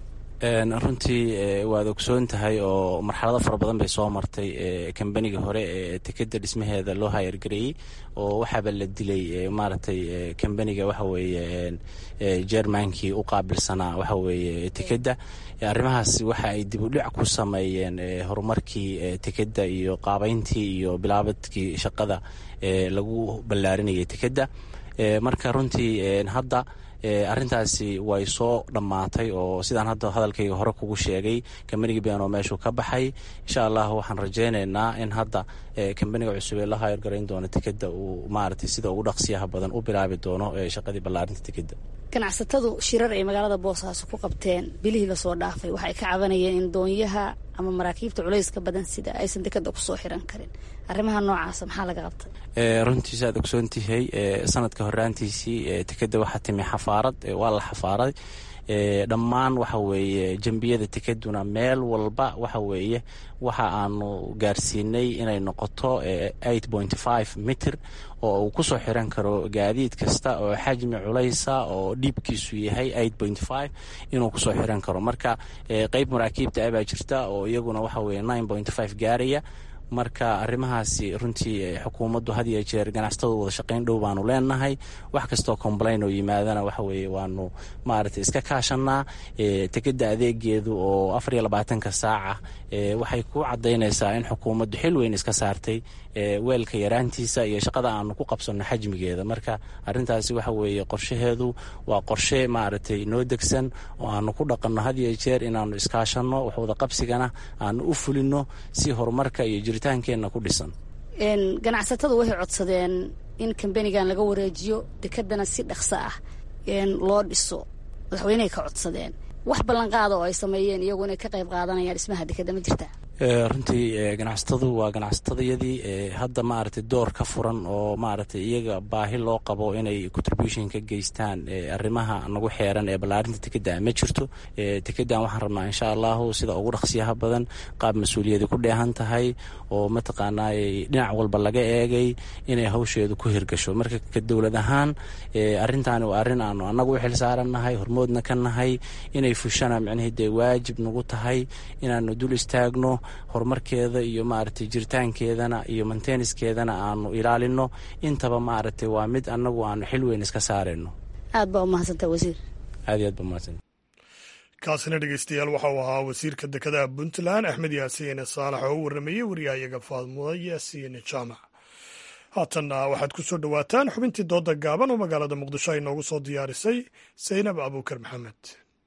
runtii waad ogsoon tahay oo marxalado fara badan bay soo martay kambaniga hore ee tekeda dhismaheeda loo hayargareeyey oo waxaaba la dilay maaragtay kambaniga waxa weeye jermankii u qaabilsanaa waxa weeye tekeda arrimahaas waxa ay dib u dhic ku sameeyeen horumarkii tekeda iyo qaabeyntii iyo bilaabadkii shaqada lagu ballaarinayay tekeda marka runtii hadda arrintaasi way soo dhammaatay oo sidaan hadda hadalkayga hore kugu sheegay kambaniga bian oo meeshuu ka baxay insha allah waxaan rajaynaynaa in hadda kambaniga cusub ee la hayargarayn doono tekeda uu maaragtay sida ugu dhaqsiyaha badan u bilaabi doono shaqadii ballaarinta tekeda ganacsatadu shirar ay magaalada boosaaso ku qabteen bilihii lasoo dhaafay waxay ka cabanayeen in doonyaha ama maraakiibta culayska badan sida aysan dekeda kusoo xiran karin arrimaha noocaasa maxaa laga qabtay runtiisa aad ogsoontihay sanadka horaantiisii tekeda waxaa timi xafaarad waa la xafaaray dhammaan waxa weeye jembiyada tekeduna meel walba waxa weeye waxa aanu gaarsiinay inay noqoto eight point five mitir oo uu kusoo xiran karo gaadiid kasta oo xajmi culaysa oo dhiibkiisu yahay eight point five inuu kusoo xiran karo marka qeyb maraakiibta abaa jirta oo iyaguna waxa weye nine point five gaaraya marka arrimahaasi runtii xukuumaddu had iyo jeer ganacsatadu wada shaqayn dhow baanu leenahay wax kastoo complain oo yimaadana waxa weeye waanu maaragtay iska kaashanaa tekeda adeegeedu oo afar iyo labaatanka saaca waxay ku cadaynaysaa in xukuumaddu xil weyn iska saartay weelka yaraantiisa iyo shaqada aanu ku qabsanno xajmigeeda marka arintaasi waxa weeye qorshaheedu waa qorshe maaragtay noo degsan oo aanu ku dhaqanno had iyo jeer inaanu iskaashanno waxwada qabsigana aanu u fulino si horumarka iyo jiritaankeenna ku dhisan ganacsatadu waxay codsadeen in kambanigan laga wareejiyo dekedana si dhaqso ah loo dhiso madaxweynehay ka codsadeen wax ballanqaada oo ay sameeyeen iyagu inay ka qayb qaadanayaan dhismaha dekeda ma jirtaa runtii ganacsatadu waa ganacsatadayadii hadda maaragtay door ka furan oo maaragtay iyaga baahi loo qabo inay contribution ka geystaan arrimaha nagu xeeran ee ballaarinta tekeda ma jirto tekedan waxaan rabnaa insha allahu sida ugu dhaqsiyaha badan qaab mas-uuliyadi ku dheehan tahay oo mataqaanaa dhinac walba laga eegay inay hawsheedu ku hirgasho marka ka dowlad ahaan arrintaani waa arrin aanu annagu u xil saarannahay hormoodna ka nahay inay fushana micnihii dee waajib nagu tahay inaanu dul istaagno horumarkeeda iyo maaragtay jiritaankeedana iyo manteniskeedana aanu ilaalino intaba maaragtay waa mid annagu aanu xil weyn iska saarayno aad baa umahadsanta wasiir aad iyo aad ba umahadsan kaasina dhegeystayaal waxa uu ahaa wasiirka dekedaha puntland axmed yaasiin saalax oo u warrameeyey wariyahayaga faadmuda yaasiin jaamac haatanna waxaad ku soo dhowaataan xubintii dooda gaaban oo magaalada muqdisho ay noogu soo diyaarisay saynab abuukar maxamed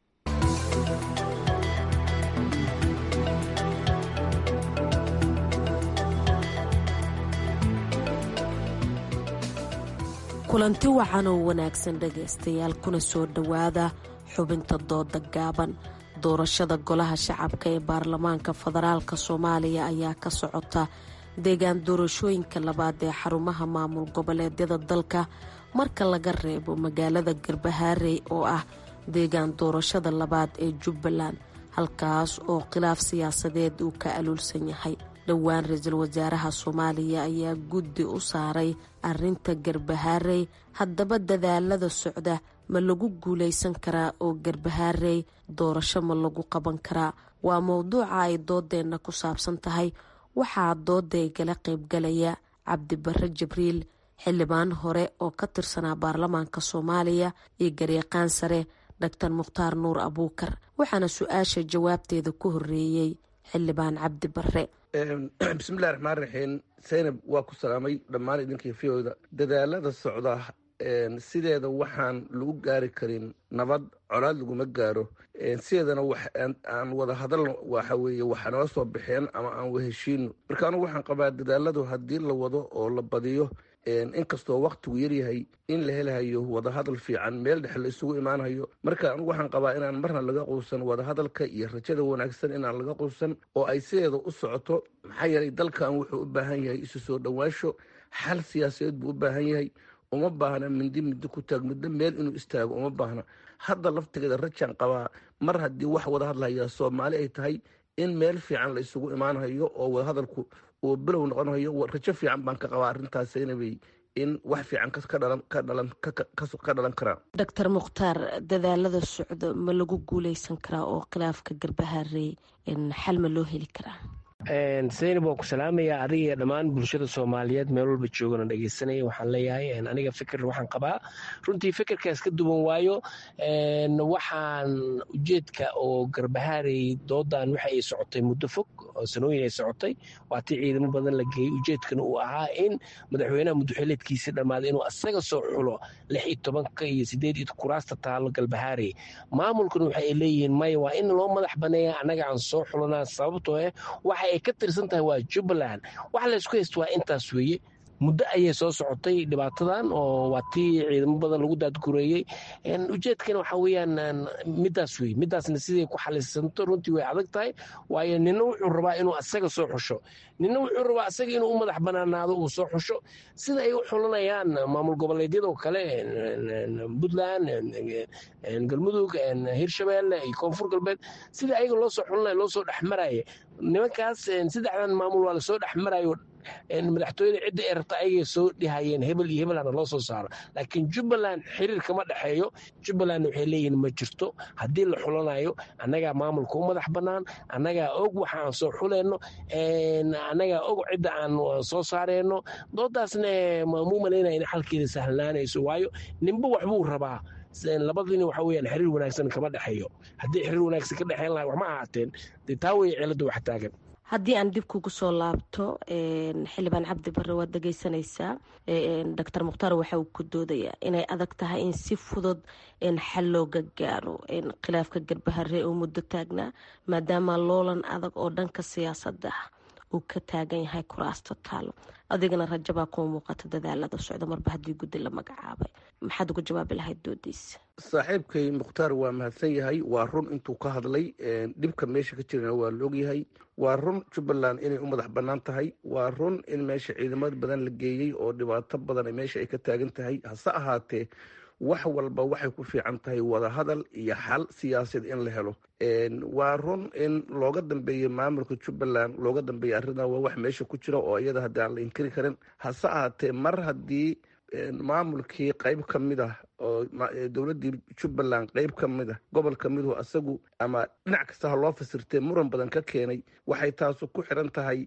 kulanti wacan oo wanaagsan dhegaystayaal kuna soo dhowaada xubinta dooda gaaban doorashada golaha shacabka ee baarlamaanka federaalka soomaaliya ayaa ka socota deegaan doorashooyinka labaad ee xarumaha maamul goboleedyada dalka marka laga reebo magaalada garbahaarey oo ah deegaan doorashada labaad ee jubbaland halkaas oo khilaaf siyaasadeed uu ka aluulsan yahay dhowaan ra-iisul wasaaraha soomaaliya ayaa guddi u saaray arinta garbahaarey haddaba dadaalada socda ma lagu guulaysan karaa oo garbahaarey doorasho ma lagu qaban karaa waa mowduuca ay doodeenna ku saabsan tahay waxaa doodaygala qaybgalaya cabdibare jibriil xildhibaan hore oo ka tirsanaa baarlamaanka soomaaliya iyo garyaqaan sare doctor mukhtaar nuur abuukar waxaana su-aasha jawaabteeda ku horeeyey xildhibaan cabdi bare bismillahi raxmaan raxiim zaynab waa ku salaamay dhammaan idinkii fiyoda dadaalada socda sideeda waxaan lagu gaari karin nabad colaad laguma gaaro sideedana aan wada hadalno waxa weeye waxa noo soo baxeen ama aan waheshiino marka anugu waxaan qabaa dadaaladu haddii la wado oo la badiyo inkastoo waktigu yaryahay in la helahayo wadahadal fiican meel dhexe la isugu imaanayo marka anugu waxaan qabaa inaan marna laga quusan wadahadalka iyo rajada wanaagsan inaan laga quusan oo ay sideeda u socoto maxaa yeelay dalkan wuxuu u baahan yahay isu soo dhowaansho xal siyaasadeed buu u baahan yahay uma baahna mindi mindi ku taag muddo meel inuu istaago uma baahna hadda laftigeeda rajaan qabaa mar haddii wax wada hadlaya soomaali ay tahay in meel fiican la isugu imaanayo oo wadahadalku uu bilow noqonayo rajo fiican baan ka qabaa arrintaas inabay in wax fiican ka dhalan karaan doctor mukhtaar dadaalada socdo ma lagu guuleysan karaa oo khilaafka garbaharey xal ma loo heli karaa zaynab waan ku salaamayaa adiga iyo dhammaan bulshada soomaaliyeed meel walba joogana dhegeysanaya waxaan leeyahay aniga fikir waxaan qabaa runtii fikirkaas ka duwan waayo waxaan ujeedka oo garbahaarey doodan waxa ay socotay muddo fog oo sanooyin ay socotay waatii ciidamo badan la geeyey ujeedkana uu ahaa in madaxweynaha muddoxileedkiisi dhammaaday inuu asaga soo xulo lix iyo tobanka iyo sideed iyo kuraasta taalo galbahaarey maamulkuna waxa ay leeyihiin maya waa in loo madax baneeya annaga aan soo xulanaa sababtoo ah waxa ay ka tirsan tahay waa jubbaland waxa laysku haysta waa intaas weeye muddo ayay soo socotay dhibaatadan oo waa tii ciidamo badan lagu daadgureeyey ujeedkana waxa weeyaan midaas wey midaasna siday ku xalisanto runtii way adag tahay waayo nina wuxuu rabaa inuu asaga soo xusho nina wuxuu rabaa asaga inuu u madax banaanaado uu soo xusho sida ay u xulanayaan maamul goboleedyada oo kale puntland galmudug hirshabeelle iyo koonfur galbeed sida ayaga loo soo xulanaya loo soo dhexmaraya nimankaas saddexdan maamul waa lasoo dhexmarayo madaxtooyada cidda ay rabta ayagay soo dhihayeen hebel iyo hebelana loo soo saaro laakiin jubbaland xiriir kama dhexeeyo jubbaland waxay leeyihin ma jirto haddii la xulanayo annagaa maamulka u madax bannaan annagaa og waxa aan soo xulayno annagaa og cidda aan soo saareyno doodaasna muu malaynaya in xalkeeda sahlanaanayso waayo ninba waxbuu rabaa labadina waxa weyaan xiriir wanaagsan kama dhexeeyo haddii xiriir wanaagsan ka dhexeyn laha waxma ahaateen dee taa wey cilada wax taagan haddii aan dib kugu soo laabto xildhibaan cabdi bare waad dhegeysanaysaa doctor mukhtaar waxa uu ku doodayaa inay adag tahay in si fudud xal looga gaaro khilaafka garbahare oo muddo taagnaa maadaama loolan adag oo dhanka siyaasadda uu ka taagan yahay kuraasta taalo adigana rajabaa kuma muuqata dadaalada socda marba haddii guddi la magacaabay maxaad uga jawaabi lahayd doodiisa saaxiibkay mukhtaar waa mahadsan yahay waa run intuu ka hadlay dhibka meesha ka jirana waa la ogyahay waa run jubbaland inay u madax bannaan tahay waa run in meesha ciidamada badan la geeyey oo dhibaato badan meesha ay ka taagan tahay hase ahaatee wax walba waxay ku fiican tahay wadahadal iyo xal siyaasaed in la helo waa run in looga dambeeyo maamulka jubbaland looga dambeeya arrintan waa wax meesha ku jira oo iyada haddii aan la inkiri karin hase ahaatee mar haddii maamulkii qayb ka mid ah oo dowladdii jubbaland qayb ka mid ah gobol ka miduhu asagu ama dhinac kasta ha loo fasirtee muran badan ka keenay waxay taasu ku xiran tahay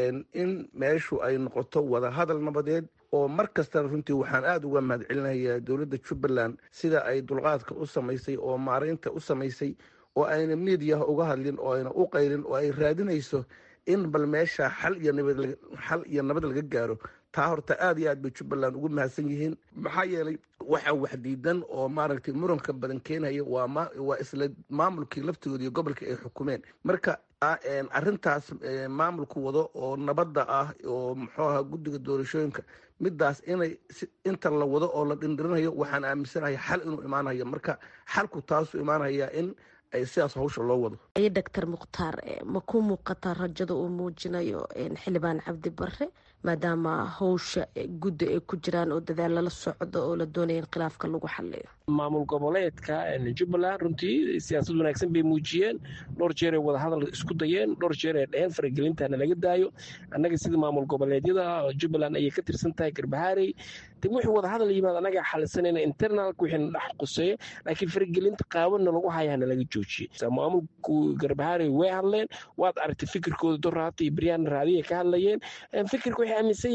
in meeshu ay noqoto wadahadal nabadeed oo mar kastana runtii waxaan aada uga mahad celinayaa dowladda jubbaland sida ay dulqaadka u samaysay oo maaraynta u samaysay oo ayna miidiyaha uga hadlin oo ayna u qaylin oo ay raadinayso in bal meesha xal iyo nabad xal iyo nabad laga gaaro taa horta aada iyo aad bay jubbaland ugu mahadsan yihiin maxaa yeelay waxa wax diidan oo maaragtay muranka badan keenaya waa ma waa isla maamulkii laftigooda iyo gobolkii ay xukumeen marka arrintaas maamulku wado oo nabadda ah oo muxuu ahaa guddiga doorashooyinka midaas inay inta la wado oo la dhindhirinayo waxaan aaminsanahay xal inuu imaanayo marka xalku taasuu imaanaya in ay sidaas hawsha loo wado doctor mukhtaar ma ku muuqataa rajada uu muujinayo xildhibaan cabdi bare maadaama howsha guddi ay ku jiraan oo dadaal lala socdo oo la doonaya in khilaafka lagu xaliyo maamul goboleedka jubbaland runtii siyaasad wanaagsan bay muujiyeen dhowr jeeray wadahadal isku dayeen dhowr jeer ay dheheen faragelintana laga daayo annaga sida maamul goboleedyada jubbaland ayay ka tirsan tahay garbahaarey de wixii wadahadal yimaad annaga xalisanayna internalka wixii dhex quseeya laakiin faragelinta qaawanna lagu hayana laga joojiyey maamulku garbahaarey way hadleen waad aragtay fikirkooda doraata iyo baryaana raadiya ka hadlayeen fikirka waxay aaminsan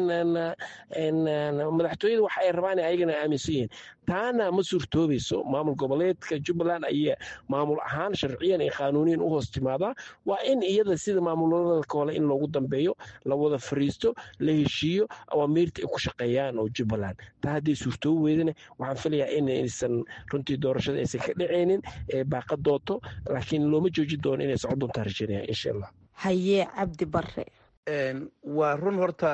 yihiin madaxtooyada waxa ay rabaan ayagana aaminsan yihiin taana ma suurtoobayso maamul goboleedka jubbaland ayaa maamul ahaan sharciyan iyo qaanuuniyan u hoos timaadaa waa in iyada sida maamulada kale in loogu dambeeyo la wada fariisto la heshiiyo awaamiirta ay ku shaqeeyaan oo jubbaland taa hadday suurtoobi weydana waxaan filayaa inaysan runtii doorashada aysan ka dhacaynin ee baaqa doonto laakiin looma joojin doono inay socon doontaa rajaynaya insha allah hayee cabdi bare waa run horta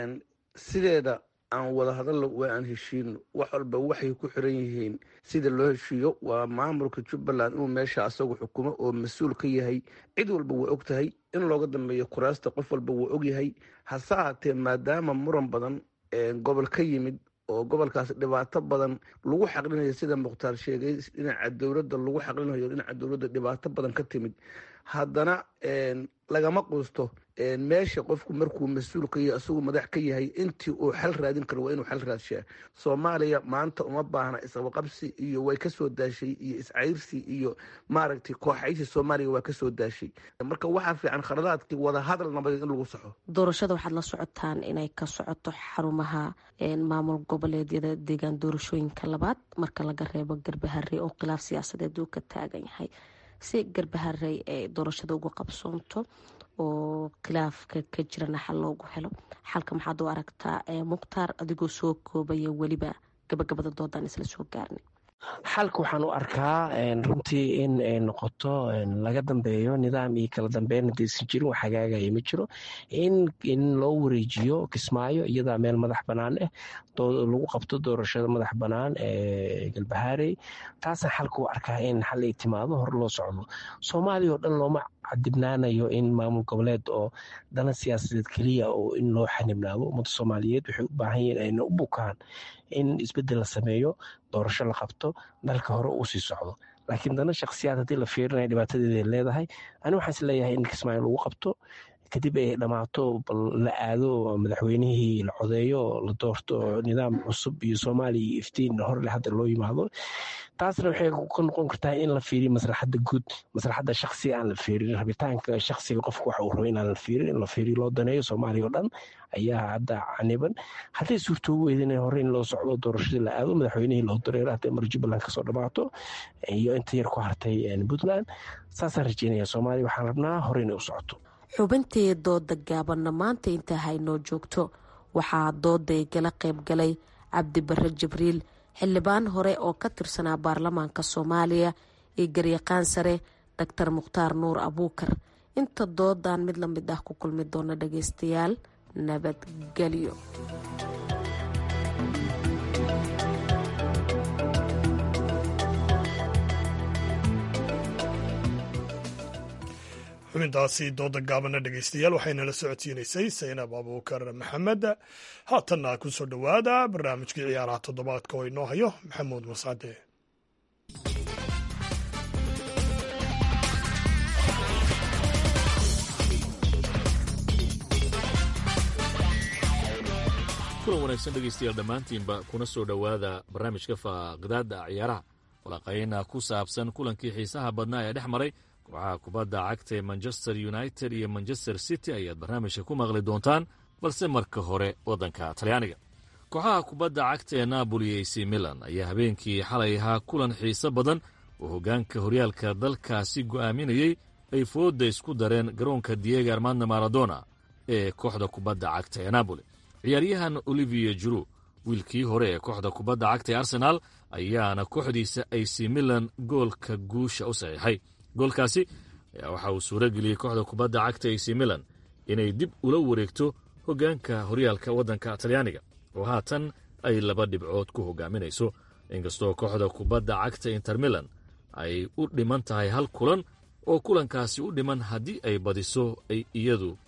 sideeda aan wada hadallo waa aan heshiino wax walba waxay ku xiran yihiin sida loo heshiiyo waa maamulka jubbaland inuu meesha asagu xukumo oo mas-uul ka yahay cid walba waa og tahay in looga dambeeyo kuraasta qof walba waa og yahay hase ahaatee maadaama muran badan gobol ka yimid oo gobolkaas dhibaato badan lagu xaqlinayo sida mukhtaar sheegay dhinaca dowladda lagu xaqlinayo dhinaca dowladda dhibaato badan ka timid haddana lagama quusto meesha qofku markuu mas-uul ka yahay isagu madax ka yahay intii uu xal raadin karo waa inuu xal raadshaa soomaaliya maanta uma baahna isqabaqabsi iyo way kasoo daashay iyo iscayrsi iyo maaragtay kooxaysi soomaaliya waa kasoo daashay marka waxaa fiican khaladaadkii wada hadal nabadeed in lagu saxo doorashada waxaad la socotaan inay ka socoto xarumaha maamul goboleedyada deegaan doorashooyinka labaad marka laga reebo garbahare oo khilaaf siyaasadeed uu ka taagan yahay si garbaharey ay doorashada uga qabsoonto oo khilaafka ka jirana xal loogu helo xalka maxaad u aragtaa mukhtaar adigoo soo koobaya weliba gabagabada doodaan isla soo gaarnay xalka waxaan u arkaa runtii in ay noqoto laga dambeeyo nidaam iyo kala dambeyn hadaysan jirin wax hagaagaya ma jiro in loo wareejiyo kismaayo iyadaa meel madax bannaan ah lagu qabto doorashada madax bannaan ee galbahaarey taasaan xalka u arkaa in xal ay timaado hor loo socdo soomaaliya oo dhan looma cadibnaanayo in maamul goboleed oo dana siyaasadeed keliya oo in loo xanibnaado ummadda soomaaliyeed waxay u baahan yihiin ayna u bukaan in isbeddel la sameeyo doorasho la qabto dalka hore uu sii socdo laakiin dana shakhsiyaad haddii la fiirinaya dhibaatadeeday leedahay ani waxaan is leeyahay in kismaayo lagu qabto kadib ay dhammaato bal la aado madaxweynihii la codeeyo la doorto nidaam cusub iyo soomaaliya iyo iftiin horle hadda loo yimaado taasna waxay ka noqon kartaa in la fiiriyo maslaxadda guud maslaxadda shaksiga aan la fiirin rabitaanka shaksiga qofka waxa uu rabo inaan la fiirin in la fiiriyo loo daneeyo soomaaliya oo dhan ayaa hadda caniban hadday suurtoobi weydana hore in loo socdo doorashadii la aado madaxweynihii loo dareero hadday mar jubbaland kasoo dhammaato iyo inta yar ku hartay puntland saasaan rajeynaya soomaaliya waxaan rabnaa hore inay u socoto xubintii dooda gaabanna maanta intaa haynoo joogto waxaa dooday gala qayb galay cabdi bare jibriil xildhibaan hore oo ka tirsanaa baarlamaanka soomaaliya iyo garyaqaan sare doctor mukhtaar nuur abuukar inta doodan mid la mid ah ku kulmi doona dhageystayaal nabadgelyo xubintaasi dooda gaabana dhegeystayaal waxaynala socodsiinaysay saynab abuukar maxamed haatanna ku soo dhowaada barnaamijkii ciyaaraha toddobaadka oo inoo hayo maxamuud mascade kulan wanaagsan dhegaystayaal dhammaantiinba kuna soo dhowaada barnaamijka faaqidaada ciyaaraha walaqayna ku saabsan kulankii xiisaha badnaa ee dhex maray kooxaha kubadda cagta ee manchester united iyo manchester city ayaad barnaamijka ku maqli doontaan balse marka hore waddanka talyaaniga kooxaha kubadda cagta ee napoli ac milan ayaa habeenkii xalay ahaa kulan xiise badan oo hoggaanka horyaalka dalkaasi go'aaminayey ay foodda isku dareen garoonka diego armando maradona ee kooxda kubadda cagta ee napoli ciyaaryahan olivier juru wiilkii hore ee kooxda kubadda cagta ee arsenaal ayaana kooxdiisa ac milan goolka guusha u saxiixay goolkaasi ayaa waxa uu suuro geliyey kooxda kubadda cagta ac milan inay dib ula wareegto hoggaanka horyaalka waddanka talyaaniga oo haatan ay laba dhibcood ku hoggaaminayso inkastoo kooxda kubadda cagta inter milan ay u dhiman tahay hal kulan oo kulankaasi u dhiman haddii ay badiso ay iyadu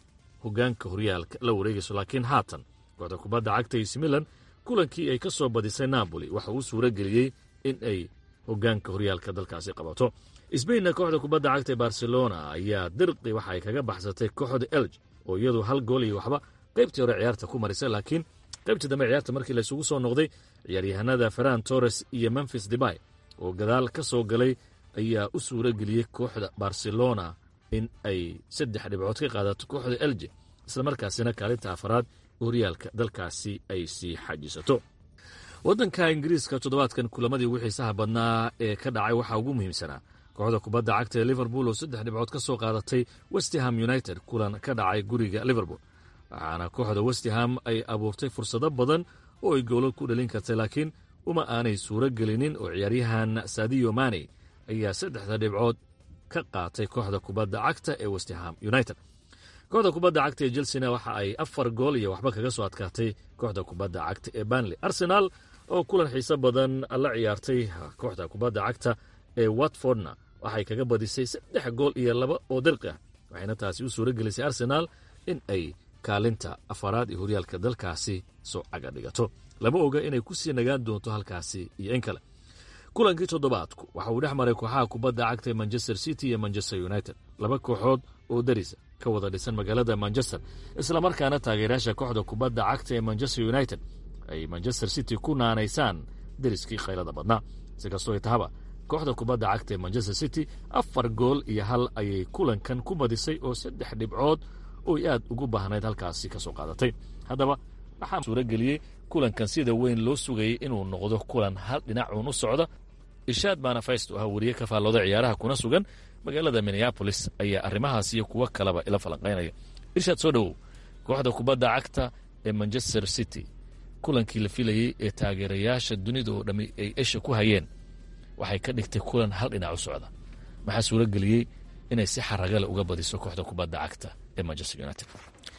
hogaanka horyaalka la wareegayso laakiin haatan kooxda kubadda cagta ac milan kulankii ay ka soo badisay napoli waxa uu suuro geliyey in ay hogaanka horyaalka dalkaasi qabato sbainna kooxda kubadda cagta ee barcelona ayaa dirqi waxa ay kaga baxsatay kooxda elg oo iyadu hal gool iyo waxba qaybtii hore ciyaarta ku marisay laakiin qaybtii dambe ciyaarta markii laysugu soo noqday ciyaaryahanada ferran torres iyo memphis debay oo gadaal ka soo galay ayaa u suuro geliyey kooxda barcelona in ay saddex dhibcood ka qaadato kooxda elje islamarkaasina kaalinta afaraad horyaalka dalkaasi ay sii xajisato waddanka ingiriiska toddobaadkan kulamadii ugu xiisaha badnaa ee ka dhacay waxaa ugu muhiimsanaa kooxda kubadda cagta ee liverpool oo saddex dhibcood ka soo qaadatay westham united kulan ka dhacay guriga liverpool waxaana kooxda westham ay abuurtay fursado badan oo ay goolal ku dhalin kartay laakiin uma aanay suuro gelinin oo ciyaaryahan sadiyo mane ayaa saddexda dhibcood ka qaatay kooxda kubadda cagta ee westham united kooxda kubadda cagta ee chelsena waxa ay afar gool iyo waxba kaga soo adkaatay kooxda kubadda cagta ee banley arsenal oo kulan xiiso badan la ciyaartay kooxda kubadda cagta ee watfordna waxay kaga badisay saddex gool iyo laba oo dirqi ah waxayna taasi u suuro gelisay arsenaal in ay kaalinta afaraad ee horyaalka dalkaasi soo caga dhigato lama oga inay ku sii nagaan doonto halkaasi iyo in kale kulankii toddobaadku waxa uu dhex maray kooxaha kubadda cagta ee manchester city iyo manchester united laba kooxood oo darisa ka wada dhisan magaalada manchester islamarkaana taageerayaasha kooxda kubadda cagta ee manchester united ay manchester city ku naanaysaan deriskii khaylada badnaa si kastoo ay tahaba kooxda kubadda cagta ee manchester city afar gool iyo hal ayay kulankan ku badisay oo saddex dhibcood oy aad ugu baahnayd halkaasi ka soo qaadatay haddaba waxaa suuro geliyey kulankan sida weyn loo sugayay inuu noqdo kulan hal dhinacuun u socda ishaad baana fayst oo ah weriye ka faallooda ciyaaraha kuna sugan magaalada minneabolis ayaa arrimahaas iyo kuwo kaleba ila falanqaynaya irshaad soo dhowow kooxda kubadda cagta ee manchester city kulankii la filayey ee taageerayaasha dunida oo dhammi ay esha ku hayeen waxay ka dhigtay kulan hal dhinac u socda maxaa suuro geliyey inay si xaragale uga badiso kooxda kubadda cagta ee manchester united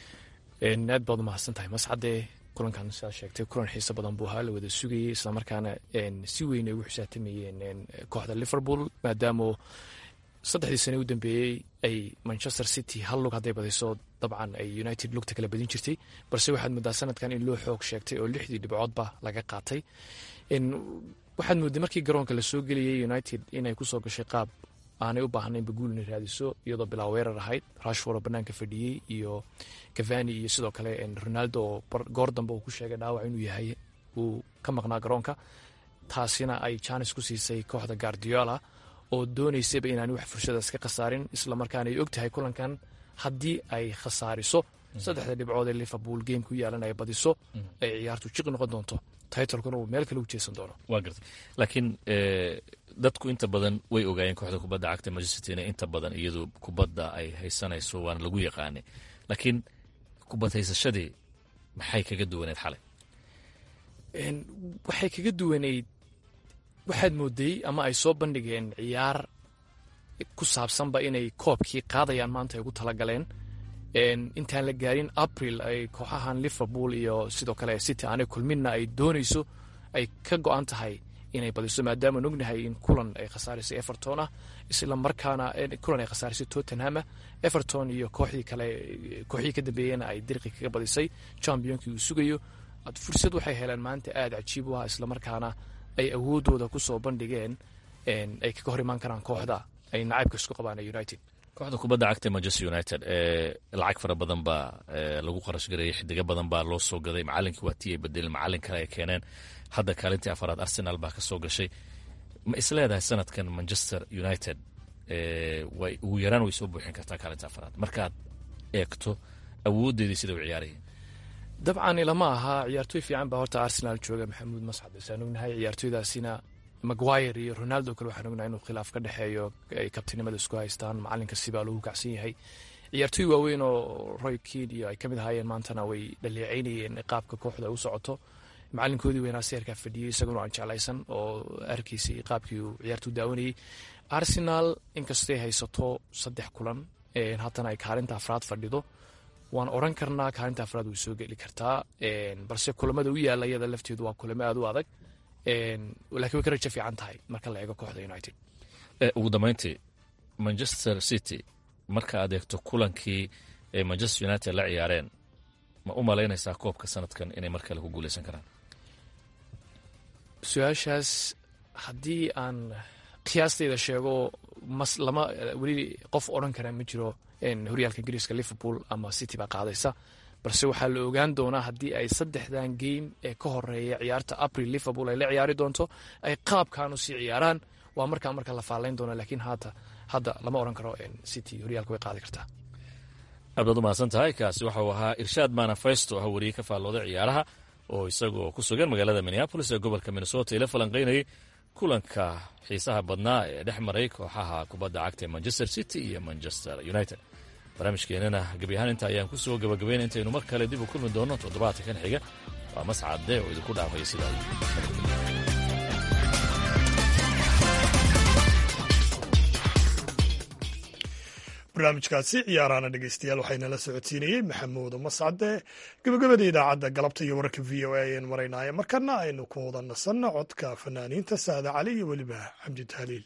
aad baad umahadsan tahay mascade kulankan sidaad sheegtay kulan xiiso badan buu ahaa la wada sugayey islamarkaana si weyn ay ugu xisaabtamayeen kooxda liverpool maadaama saddexdii sane u dambeeyey ay manchester city hal lug hadday badiso dabcan ay united lugta kala badin jirtay balse waxaad moodaa sanadkan in loo xoog sheegtay oo lixdii dhibcoodba laga qaatay waxaad mooday markii garoonka lasoo geliyey united inay kusoo gashay qaab aanay u baahnaynba guul inay raadiso iyadoo bilaa weerar ahayd rashford oo banaanka fadhiyey iyo cavani iyo sidoo kale ronaldo oo goor dambe uu ku sheegay dhaawac inuu yahay uu ka maqnaa garoonka taasina ay janis ku siisay kooxda guardiola oo doonaysaba inaani wax fursadaas ka khasaarin islamarkaana ay og tahay kulankan haddii ay khasaariso saddexda dhibcood ee liverpool game ku yaalan ay badiso ay ciyaartu jiqi noqon doonto titlekuna uu meel kale u jeesan doono waa gartay laakiin dadku inta badan way ogaayeen kooxda kubadda cagta manchester city inta badan iyadu kubadda ay haysanayso waana lagu yaqaanay laakiin kubad haysashadii maxay kaga duwaneed xalay waxay kaga duwaneyd waxaad mooday ama ay soo bandhigeen ciyaar ku saabsanba inay koobkii qaadayaan maanta ay ugu talagaleen intaan la gaarin april ay kooxahan liverpool iyo sidoo kale city aanay kulminna ay doonayso ay ka go-an tahay inay badiso maadaama ognahay in kulan ay khasaarisay everton ah isla markaana kulan ay khasaarisay tottenham everton iyo kooxdii kale kooxdii ka dambeeyena ay dirqi kaga badisay championkii uu sugayo fursad waxay heleen maanta aada cajiib u ah islamarkaana ay awoodooda kusoo bandhigeen ay kaga hor imaan karaan kooxda ay nacaybka isku qabaan united kooxda kubadda cagta manchester united ee lacag fara badan baa lagu qarash gareeyey xidigo badan baa loo soo gaday macalinkii waa tii ay bedeleen macalin kale ay keeneen hadda kaalintii afaraad arsenal baa ka soo gashay ma isleedahay sanadkan manchester united way ugu yaraan way soo buuxin kartaa kaalinta afaraad markaad eegto awoodeedii sida u ciyaarayeen dabcan ilama aha ciyaartooy fiican baa horta arsenal jooga maxamuud mascad isaan ognahay ciyaartooydaasina maguire iyo ronaldo kale waxaan ognahay inuu khilaaf ka dhexeeyo ay kabtinimada isku haystaan macalinka sibaa lagu kacsan yahay ciyaartooy waaweyn oo roy keed iyo ay ka mid ahaayeen maantana way dhaleecaynayeen qaabka kooxda u socoto macalinkoodii weynaa seerkaa fadhiyey isaguna aan jeclaysan oo arkiisay qaabkii uu ciyaartu daawanayey arsenal inkastay haysato saddex kulan haddana ay kaalinta afraad fadhido waan oran karnaa kaalinta afraad way soo geli kartaa balse kulamada u yaala iyada lafteedu waa kulamo aad u adag lakiin way ka rajo fiican tahay marka la eego kooxda united ugu dambeyntii manchester city marka aad eegto kulankii ay manchester united la ciyaareen ma u malaynaysaa koobka sanadkan inay mar kale ku guuleysan karaan su-aashaas haddii aan qiyaasteyda sheego mas lama weli qof odhan karaa ma jiro horyaalka ingiriiska liverpool ama city baa qaadaysa balse waxaa la ogaan doonaa haddii ay saddexdan game ee ka horeeya ciyaarta april liverpool ay la ciyaari doonto ay qaabkaanu sii ciyaaraan waa markaa marka la faalayn doona laakiin haata hadda lama odhan karo city horyaalka way qaadi kartaa aad baad u mahadsan tahay kaasi waxauu ahaa irshaad manafesto ah wariye ka faallooday ciyaaraha oo isagoo ku sugan magaalada minneabolis ee gobolka minnesota ila falanqaynayay kulanka xiisaha badnaa ee dhex maray kooxaha kubadda cagta ee manchester city iyo manchester united barnaamijkeenana gebi ahaan inta ayaan ku soo gabagabayna intaynu mar kale dib u kulmi doonno toddobaadka kan xiga waa mascadde oo idinku dhaafaya sidaa barnaamijkaasi ciyaaraana dhegeystayaal waxaynala socodsiinayey maxamuud mascade gabagabada idaacadda galabta iyo wararka v o a ayaynu maraynaaye markana aynu ku wada nasanno codka fanaaniinta saada cali iyo weliba xamdi tahliil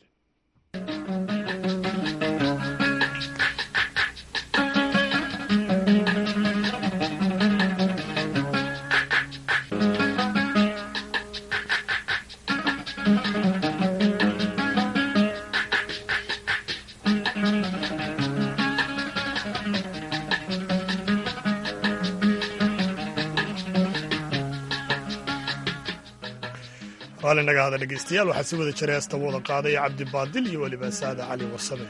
raalli naga hada dhegeystayaal waxaa si wada jiray heesta wada qaadaya cabdibaadil iyo weliba saada cali warsame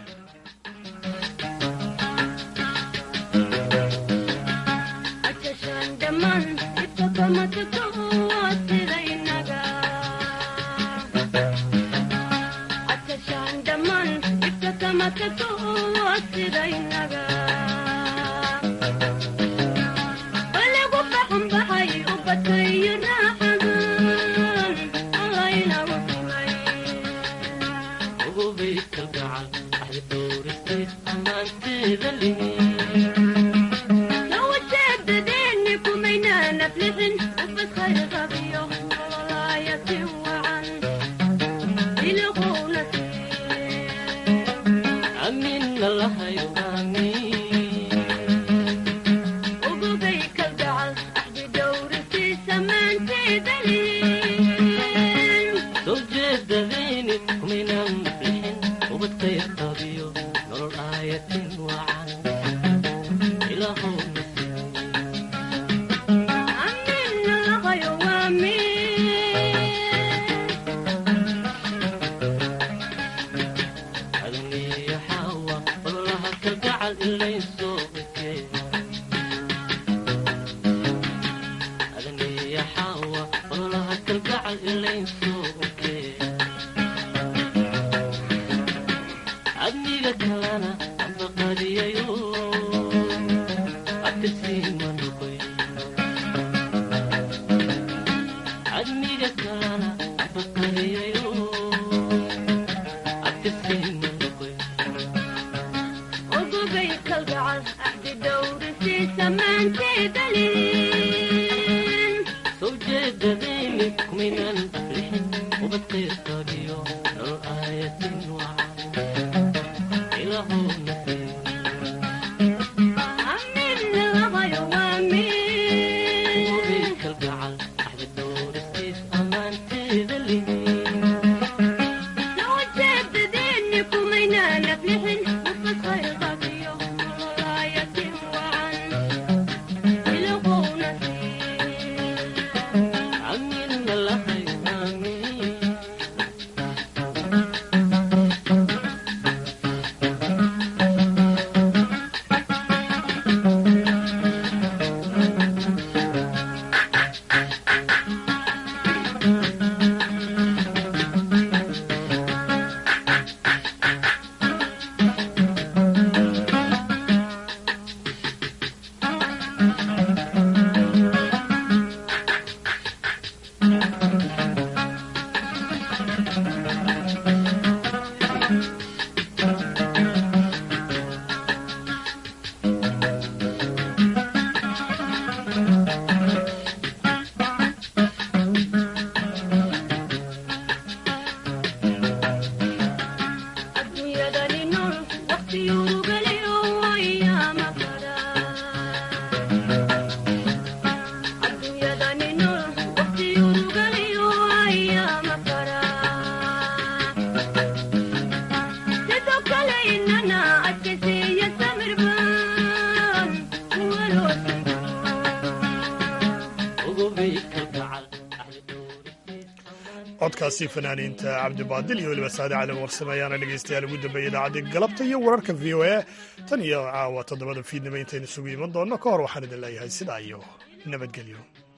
codkaasi fanaaniinta cabdibaadil iyo weliba saade cali warsame ayaana dhegaystayaal ugu dambeeyay idaacaddii galabta iyo wararka v o a tan iyo caawa toddobada fiidnimo intaynu isugu iman doonno ka hor waxaan idin leeyahay sidaa iyo nabadgelyo